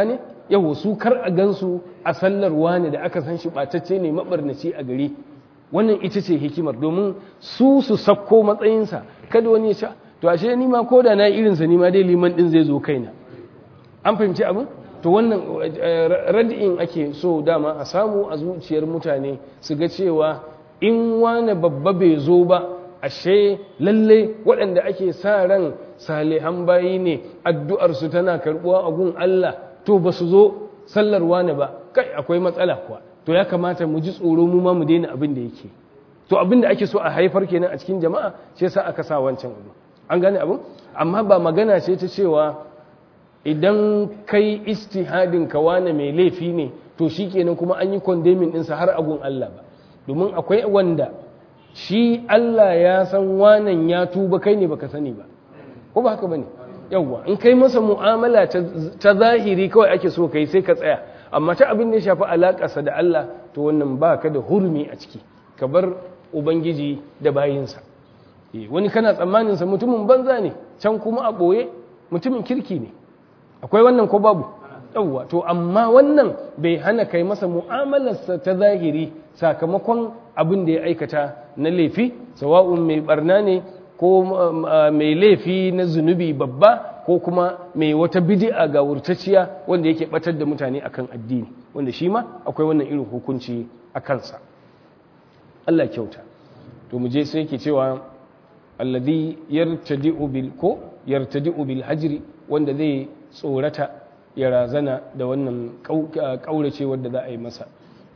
yawo su kar a gansu a sallar wani da aka san shi ɓatacce ne maɓarnaci a gari wannan ita ce hikimar domin su su sakko matsayinsa kada wani ya sha to ashe ni ma ko da na irinsa ni ma dai liman ɗin zai zo kaina an fahimci abin to wannan rad'in ake so dama a samu a zuciyar mutane su ga cewa in wani babba bai zo ba ashe lalle waɗanda ake sa ran salihan bayi ne addu'arsu tana karɓuwa a gun Allah to ba su zo sallar wani ba kai akwai matsala kuwa to ya kamata mu ji tsoro mu ma mu daina abin da yake to abin da ake so a haifar kenan a cikin jama'a shi yasa aka sa wancan abu an gane abin amma ba magana ce ta cewa idan kai istihadin ka wane mai laifi ne to shikenan kuma an yi condemning ɗinsa har agun Allah ba domin akwai wanda shi Allah ya san wanan ya tuba kai ne baka sani ba ko ba haka bane yawwa in kai masa mu'amala ta zahiri kawai ake so kai sai ka tsaya amma ta abin da ya shafi alakarsa da Allah to wannan baka da hurmi a ciki ka bar ubangiji da bayinsa wani kana tsammanin sa mutumin banza ne can kuma a boye mutumin kirki ne akwai wannan ko babu yawwa to amma wannan bai hana kai masa mu'amalarsa ta zahiri sakamakon abin da ya aikata na laifi sawa'un mai barna ne ko mai laifi na zunubi babba ko kuma mai wata bid'a ga wurtacciya wanda yake batar da mutane akan addini wanda shi ma akwai wannan irin hukunci a kansa Allah kyauta to mu je sai yake cewa alladhi yartadi'u bil ko yartadi'u bil hajri wanda zai tsorata ya razana da wannan kaurace wanda za a yi masa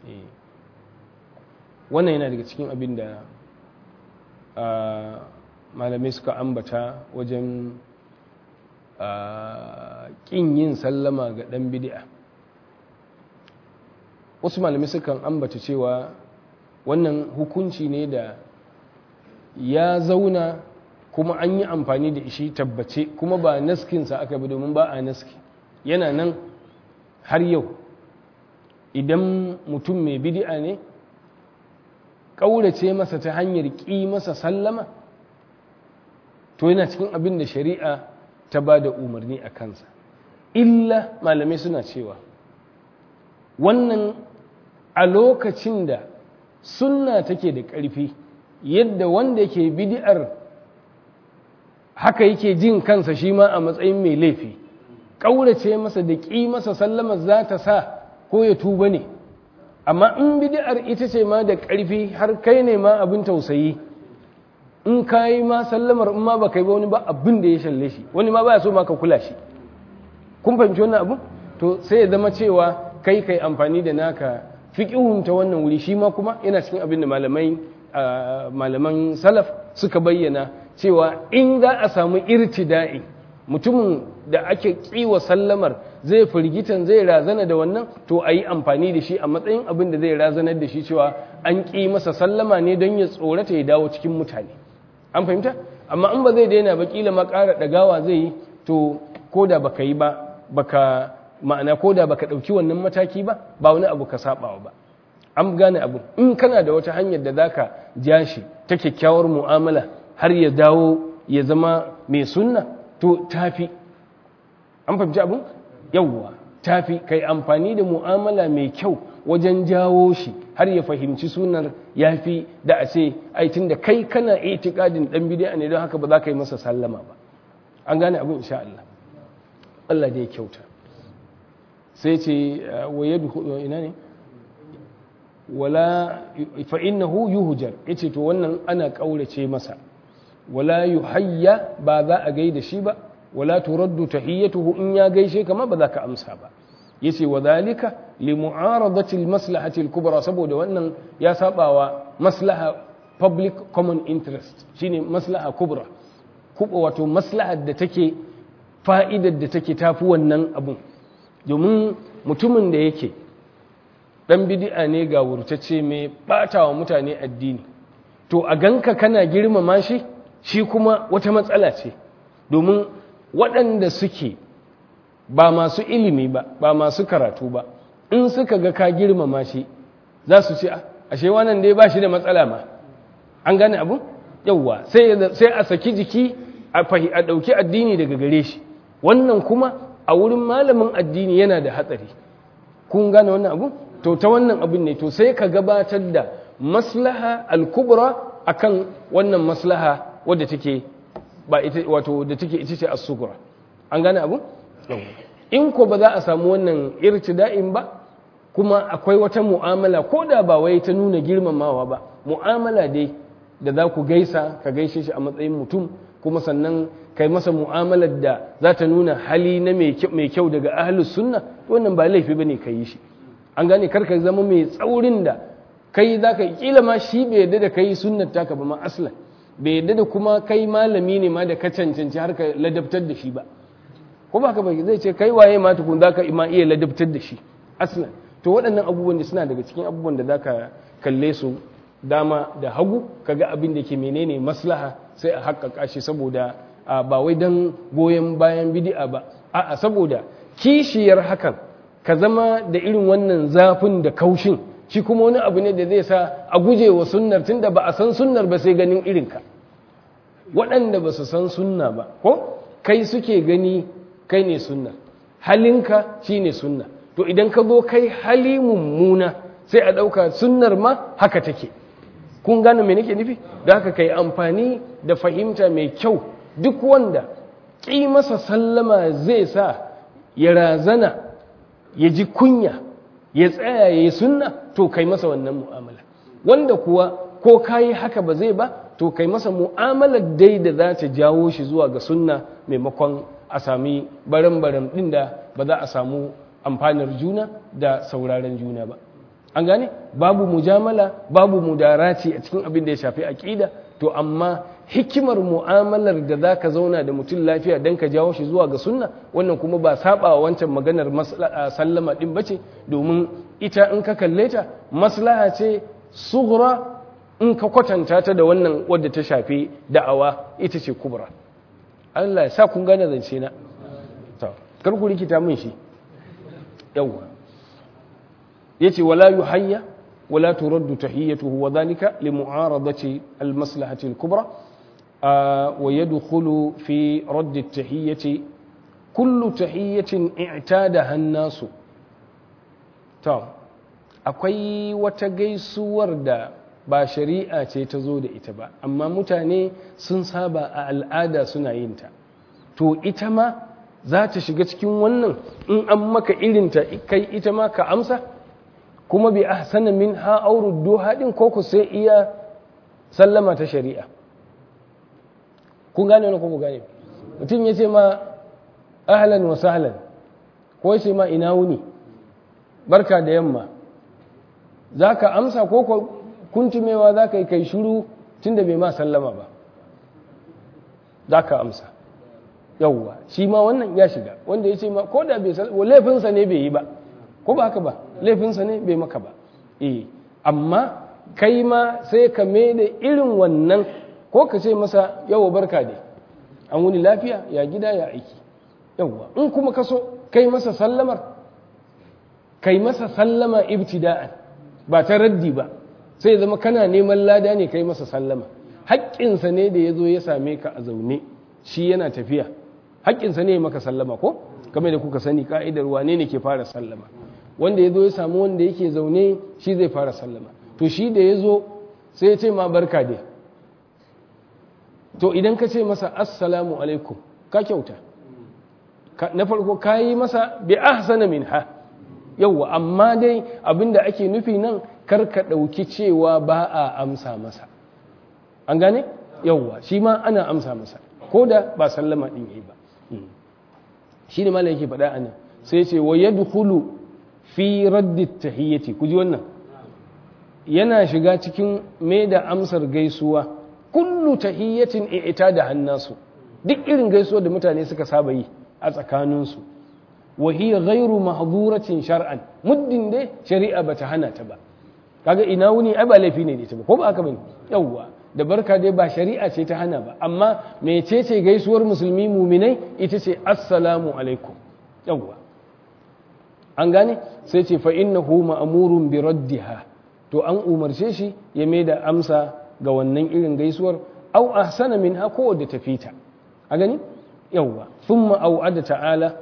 wannan yana daga cikin abin da malamai suka ambata wajen ƙin yin sallama ga ɗan bidi'a wasu malamai sukan ambata cewa wannan hukunci ne da ya zauna kuma an yi amfani da shi tabbace kuma ba naskinsa aka bi domin ba a naski yana nan har yau idan mutum mai bidi'a ne ƙaurace masa ta hanyar ƙi masa sallama to yana cikin abin da shari'a ta ba da umarni a kansa illa malamai suna cewa wannan a lokacin da sunna take da ƙarfi yadda wanda ke bidi'ar haka yake jin kansa shi ma a matsayin mai laifi ƙaurace masa da ƙi masa sallama za ta sa ko ya tuba ne amma in bid'ar ita ce ma da ƙarfi har kai ne ma abin tausayi in ka yi ma sallamar in ma ba kai ba wani ba abin da ya shalle shi wani ma ba so ma ka kula shi kun fahimci wannan abu to sai ya zama cewa kai kai amfani da naka fiqihun ta wannan wuri shi ma kuma yana cikin abin da malamai malaman salaf suka bayyana cewa in za a samu irtida'i mutumin da ake kiwa sallamar zai firgitan zai razana da wannan to a yi amfani da shi a matsayin abin da zai razanar da shi cewa an ƙi masa sallama ne don ya tsorata ya dawo cikin mutane an fahimta amma in ba zai daina ba kila ma ƙara ɗagawa zai yi to ko da baka yi ba baka ma'ana ko da baka ɗauki wannan mataki ba ba wani abu ka saɓawa ba an gane abu in kana da wata hanyar da zaka ja shi ta kyakkyawar mu'amala har ya dawo ya zama mai sunna to tafi an fahimci abin yawwa tafi kai amfani da mu'amala mai kyau wajen jawo shi har ya fahimci sunar yafi da a ce aitin da kai kana itikadin dan bid'a ne don haka ba za ka yi masa sallama ba an gane abin insha Allah Allah da ya kyauta sai ce wa yadkhulu ina ne wala fa innahu yuhjar yace to wannan ana kaurace masa wala yuhayya ba za a gaida shi ba wala turaddu tahiyyatuhu in ya gaishe kama ba za ka amsa ba yace wa zalika li mu'aradati al maslahati al kubra saboda wannan ya sabawa maslaha public common interest shine maslaha kubra kuba wato maslahar da take fa'idar da take tafi wannan abun domin mutumin da yake dan bid'a ne ga wurtacce mai batawa mutane addini to a ganka kana girmama shi shi kuma wata matsala ce domin waɗanda suke ba masu ilimi ba ba masu karatu ba in suka ga ka girmama shi za su ce ashe wannan dai ba shi da matsala ma an gane abu yauwa sai a saki jiki a ɗauki addini daga gare shi wannan kuma a wurin malamin addini yana da hatsari kun gane wannan abu to ta wannan abin ne to sai ka gabatar da maslaha al-kubra akan wannan maslaha wadda take ba ita wato da take ita ce as-sughra an gane abu in ko ba za a samu wannan irtida'in ba kuma akwai wata mu'amala ko da ba wai ta nuna girmamawa ba mu'amala dai da za ku gaisa ka gaishe shi a matsayin mutum kuma sannan kai masa mu'amalar da za ta nuna hali na mai kyau daga ahlus sunna wannan ba laifi bane ka yi shi an gane karka zama mai tsaurin da kai za ka kila ma shi bai yadda da kai sunnar taka ba ma aslan bai yadda da kuma kai malami ne ma da ka cancanci har ka ladabtar da shi ba ko ba ka bai zai ce kai waye ma tukun za ka ma iya ladabtar da shi aslan to waɗannan abubuwan da suna daga cikin abubuwan da za ka kalle su dama da hagu kaga abin da ke menene maslaha sai a haƙƙaƙa shi saboda ba wai don goyon bayan bidi'a ba a'a saboda kishiyar hakan ka zama da irin wannan zafin da kaushin shi kuma wani abu ne da zai sa a guje wa sunnar tunda ba a san sunnar ba sai ganin irinka waɗanda ba su san sunna ba ko kai suke gani kai ne sunna halinka shi ne sunna to idan ka zo kai hali mummuna sai a ɗauka sunnar ma haka take kun gane me nake nufi da haka kai amfani da fahimta mai kyau duk wanda ƙi masa sallama zai sa ya razana ya ji kunya ya tsaya ya yi sunna to kai masa wannan mu'amala wanda kuwa ko kayi haka ba zai ba to kai masa mu'amalar dai da za ta jawo shi zuwa ga sunna maimakon a sami baran-baran ɗin da ba za a samu amfanar juna da sauraren juna ba an gane babu mujamala babu mudarati a cikin abin da ya shafi aƙida to amma hikimar mu'amalar da za ka zauna da mutum lafiya don ka jawo shi zuwa ga sunna wannan kuma ba saba wancan maganar sallama ɗin bace domin ita in ka kalle ta maslaha ce sughra in ka kwatanta ta da wannan wadda ta shafi da'awa ita ce kubra Allah ya sa kun gane zance na to kar ku rikita min shi yawwa yace wala yuhayya wala turaddu tahiyyatuhu wa dhalika li mu'aradati al maslahati al kubra wa yadkhulu fi radd at tahiyyati kullu tahiyyatin i'tadaha an-nas to akwai wata gaisuwar da ba shari'a ce ta zo da ita ba amma mutane sun saba a al'ada suna yin ta to ita ma za ta shiga cikin wannan in an maka irinta kai ita ma ka amsa kuma bi ahsana min ha auruddu haɗin ko ku sai iya sallama ta shari'a kun gane wani ko ku gane mutum ya ce ma ahlan wa sahlan ko ya ce ma ina wuni barka da yamma za ka amsa ko kuntumewa za ka yi kai shuru tun da bai ma sallama ba za ka amsa yauwa shi ma wannan ya shiga wanda ya ce ma ko da bai sallama laifinsa ne bai yi ba ko ba haka ba laifinsa ne bai maka ba eh amma kai ma sai ka mai da irin wannan ko ka ce masa yawa barka dai an wuni lafiya ya gida ya aiki yauwa in kuma ka so kai masa sallamar kai masa sallama ibtida'an ba ta raddi ba sai zama kana neman lada ne kai masa sallama haƙƙinsa ne da ya zo ya same ka a zaune shi yana tafiya haƙƙinsa ne maka sallama ko kamar da kuka sani ka'idar wane ne ke fara sallama wanda ya zo ya samu wanda yake zaune shi zai fara sallama to shi da ya zo sai ya ce ma barka dai to idan ka ce masa assalamu alaikum ka kyauta na farko ka yi masa bi ahsana min ha yauwa amma dai abinda ake nufi nan kar ka ɗauki cewa ba a amsa masa an gane yauwa shi ma ana amsa masa ko da ba sallama ɗin yayi ba shi ne malam yake faɗa a nan sai ce wa yadkhulu fi raddi tahiyyati ku ji wannan yana shiga cikin mai da amsar gaisuwa kullu tahiyyatin ita da hannasu duk irin gaisuwa da mutane suka saba yi a tsakaninsu wa hiya ghairu mahduratin shar'an muddin dai shari'a bata hana ta ba kaga ina wuni ai ba laifi ne da ita ba ko ba haka bane yawwa da barka dai ba shari'a ce ta hana ba amma mecece gaisuwar musulmi muminai ita ce assalamu alaikum yawwa an gane sai ce fa innahu ma'murun bi raddiha to an umarce shi ya mai da amsa ga wannan irin gaisuwar au ahsana minha ko da tafita a gani yawwa thumma au'ada ta'ala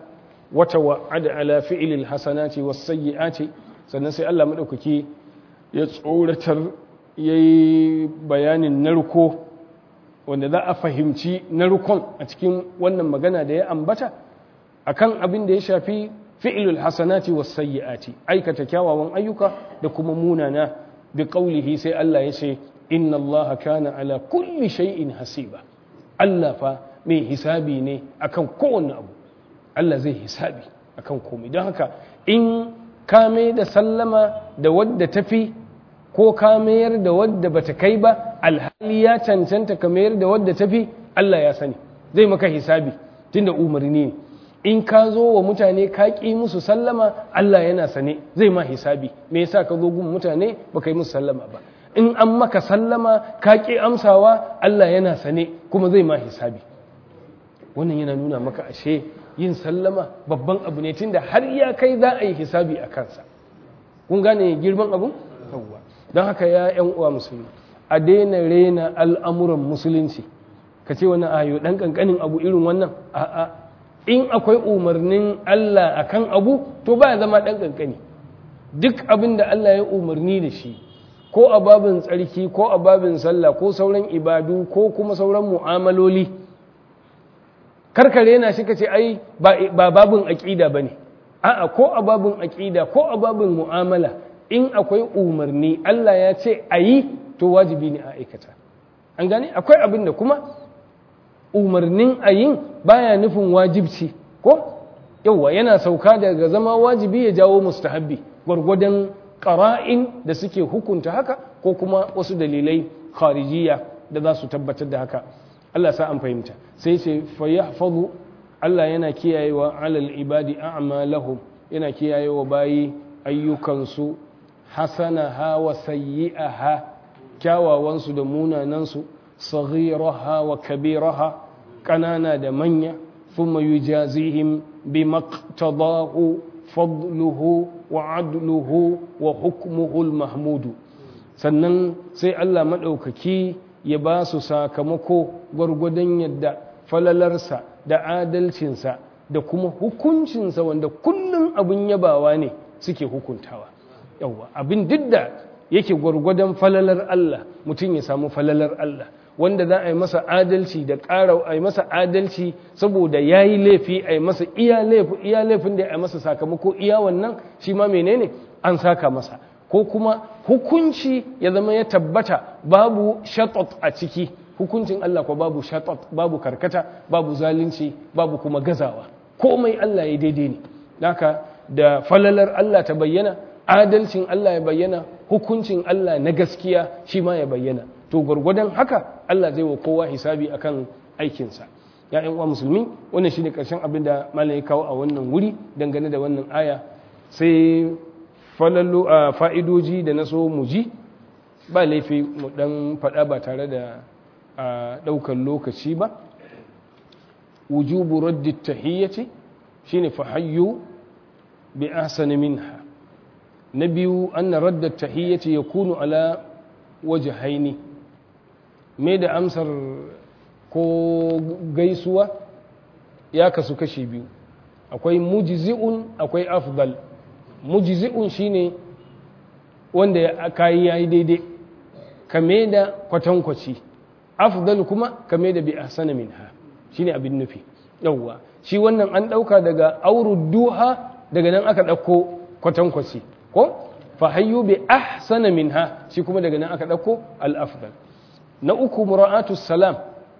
wata wa'ada ala fi'ilil hasanati was sayyi'ati sannan sai Allah madaukaki ya tsoratar yayi bayanin narko wanda za a fahimci narkon a cikin wannan magana da ya ambata akan abin da ya shafi fi'ilul hasanati was sayyi'ati aikata kyawawan ayyuka da kuma munana bi qawlihi sai Allah ya ce inna Allah kana ala kulli shay'in hasiba Allah fa mai hisabi ne akan kowanne abu Allah zai hisabi akan komai don haka in kame da sallama da wadda tafi ko ka mayar da wadda bata kai ba alhali ya cancanta ka mayar da wadda tafi Allah ya sani zai maka hisabi tunda umarni ne in ka zo wa mutane ka ƙi musu sallama Allah yana sane zai ma hisabi me yasa ka zo gun mutane baka yi musu sallama ba in an maka sallama ka ƙi amsawa Allah yana sane kuma zai ma hisabi wannan yana nuna maka ashe yin sallama babban abu ne tunda har ya kai za a yi hisabi a kansa kun gane girman abu yawwa don haka ya yan uwa musulmi a daina rena al'amuran musulunci ka ce wani ayo dan kankanin abu irin wannan a'a in akwai umarnin Allah akan abu to ba zama dan kankani duk abin da Allah ya umarni da shi ko a babin tsarki ko a babin sallah ko sauran ibadu ko kuma sauran mu'amaloli karkare na shi ka ce ai ba babin aƙida ba ne a'a ko a babin aƙida ko a babin mu'amala in akwai umarni Allah ya ce a yi to wajibi ne a aikata an gane akwai abin da kuma umarnin a yin baya nufin wajibci ko yauwa yana sauka daga zama wajibi ya jawo mustahabbi gwargwadon ƙara'in da suke hukunta haka ko kuma wasu dalilai kharijiya da za su tabbatar da haka Allah sa an fahimta sai ce fayyahfazu Allah yana kiyayewa alal ibadi a'malahum yana kiyayewa bayi ayyukansu hasanaha wa sayyi'aha kyawawansu da munanansu saghiraha wa kabiraha kanana da manya thumma yujazihim bimaqtadahu fadluhu wa adluhu wa hukmuhu al-mahmudu sannan sai Allah madaukaki ya ba su sakamako gwargwadon yadda falalarsa da adalcinsa da kuma hukuncinsa wanda kullum abin yabawa ne suke hukuntawa yawwa abin duk da yake gwargwadon falalar Allah mutum ya samu falalar Allah wanda za a yi masa adalci da ƙara a yi masa adalci saboda ya yi laifi a yi masa iya laifin da ya yi masa sakamako iya wannan shi ma menene an saka masa ko kuma hukunci ya zama ya tabbata babu shatot a ciki hukuncin Allah ko babu shatot babu karkata babu zalunci babu kuma gazawa komai Allah ya daidai ne haka da falalar Allah ta bayyana adalcin Allah ya bayyana hukuncin Allah na gaskiya shi ma ya bayyana to gwargwadon haka Allah zai wa kowa hisabi akan aikinsa ya uwa musulmi wannan shine karshen abin da malam ya kawo a wannan wuri dangane da wannan aya sai falallo a fa'idoji da na so mu ji ba laifi mu dan faɗa ba tare da ɗaukar lokaci ba wujubu raddi tahiyyati shine fahayyu bi ahsani minha na biyu anna radda tahiyyati yakunu ala wajhaini me da amsar ko gaisuwa ya kasu kashi biyu akwai mujzi'un akwai afdal mujzi'un shine wanda ya kayi yayi daidai kame da kwatankwaci afdal kuma kame da bi ahsana minha shine abin nufi yawwa shi wannan an dauka daga duha daga nan aka dauko kwatankwaci ko fa hayyu bi ahsana minha shi kuma daga nan aka dauko al afdal na uku mura'atu salam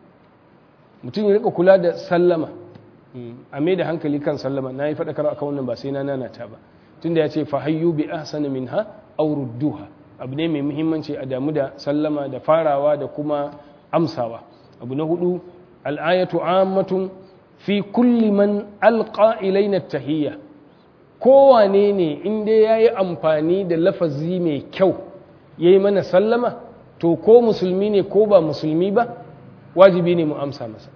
mutum ya rika kula da sallama a mai da hankali kan sallama na yi faɗakar a wannan ba sai na nanata ba tunda ya ce fahayyu bi ahsana minha aw rudduha abu ne mai muhimmanci a damu da sallama da farawa da kuma amsawa abu na hudu al'ayatu ammatun fi kulli man alqa ilaina tahiyya kowane ne in dai yayi amfani da lafazi mai kyau yayi mana sallama to ko musulmi ne ko ba musulmi ba wajibi ne mu amsa masa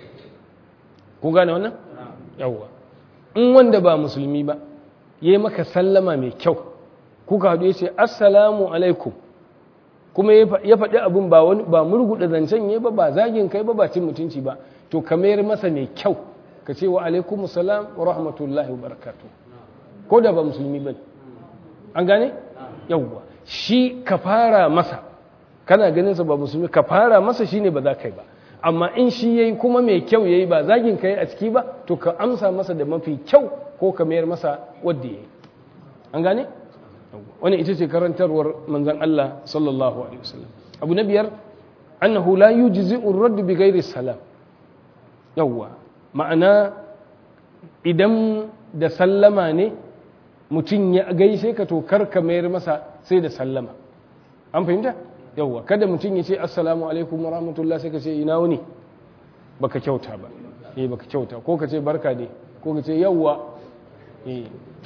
ku gane wannan yawwa in wanda ba musulmi ba yayi maka sallama mai kyau kuka haɗu ya ce assalamu alaikum kuma ya faɗi abin ba wani ba murguɗa zancen ya ba ba zagin kai ba ba cin mutunci ba to ka mayar masa mai kyau ka ce wa alaikum salam wa rahmatullahi wa barakatuh ko da ba musulmi ba an gane yawwa shi ka fara masa kana ganin sa ba musulmi ka fara masa shine ba za ka yi ba amma in shi yayi kuma mai kyau yayi ba zagin ka yi a ciki ba to ka amsa masa da mafi kyau ko ka mayar masa wadda yayi an gane wannan ita ce karantarwar manzon Allah sallallahu alaihi wasallam abu na biyar annahu la yujzi'u ar-radd bi ghairi salam yawwa ma'ana idan da sallama ne mutum ya gaishe ka to kar ka mayar masa sai da sallama an fahimta yawwa kada mutum ya ce assalamu alaikum wa rahmatullah sai ka ce ina wuni baka kyauta ba eh baka kyauta ko ka ce barka ne ko ka ce yawwa eh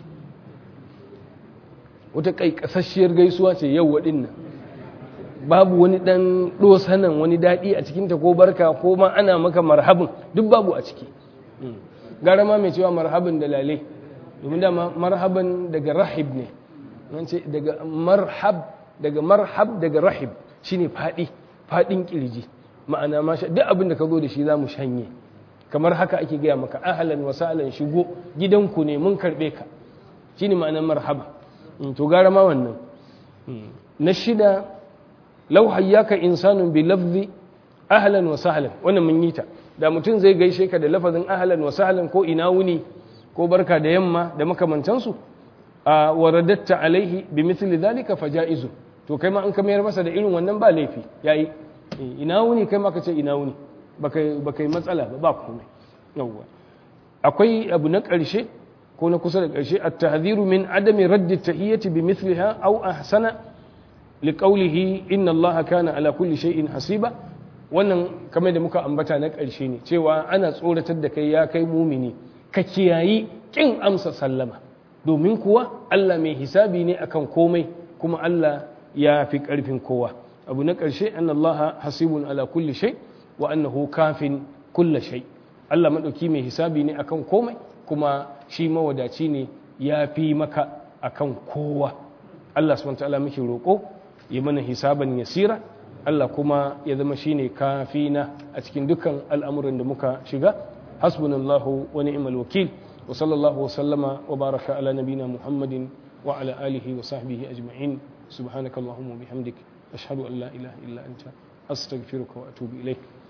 wata kai kasasshiyar gaisuwa ce yawwa din nan babu wani dan dosanan wani dadi a cikin ta ko barka ko ma ana maka marhabin duk babu a ciki gara ma mai cewa marhabin da lale domin dama marhaban daga rahib ne ce daga marhab daga marhab daga rahib shine fadi fadin kirji ma'ana ma duk abin da ka zo da shi zamu shanye kamar haka ake gaya maka ahlan wa sahlan shigo gidanku ne mun karbe ka shine ma'anar marhaba to gara ma wannan na shida law hayyaka insanun bi lafzi ahlan wa sahlan wannan mun yi ta da mutum zai gaishe ka da lafazin ahlan wa sahlan ko ina wuni ko barka da yamma da makamantansu a waradatta alaihi bi misli zalika fajaizu to kai ma an ka mayar masa da irin wannan ba laifi yayi ina wuni kai ma ka ce ina wuni baka baka yi matsala ba ba komai yawwa akwai abu na ƙarshe ko na kusa da ƙarshe at-tahdhiru min adami radd at-tahiyyati bi mithliha aw ahsana liqawlihi inna allaha kana ala kulli shay'in hasiba wannan kamar da muka ambata na ƙarshe ne cewa ana tsoratar da kai ya kai mumini ka kiyayi kin amsa sallama domin kuwa Allah mai hisabi ne akan komai kuma Allah ya fi ƙarfin kowa abu na ƙarshe an Allah hasibun ala kulli shay wa annahu kafin kulla shay Allah madauki mai hisabi ne akan komai kuma shi mawadaci ne ya fi maka akan kowa Allah subhanahu ta'ala muke roƙo ya mana hisaban yasira Allah kuma ya zama shine kafina a cikin dukkan al'amuran da muka shiga hasbunallahu wa ni'mal wakil wa sallallahu wa sallama wa baraka ala nabina muhammadin wa ala alihi wa sahbihi ajma'in subhanakallahumma wa bihamdik ashhadu an la ilaha illa anta astaghfiruka wa atubu ilaik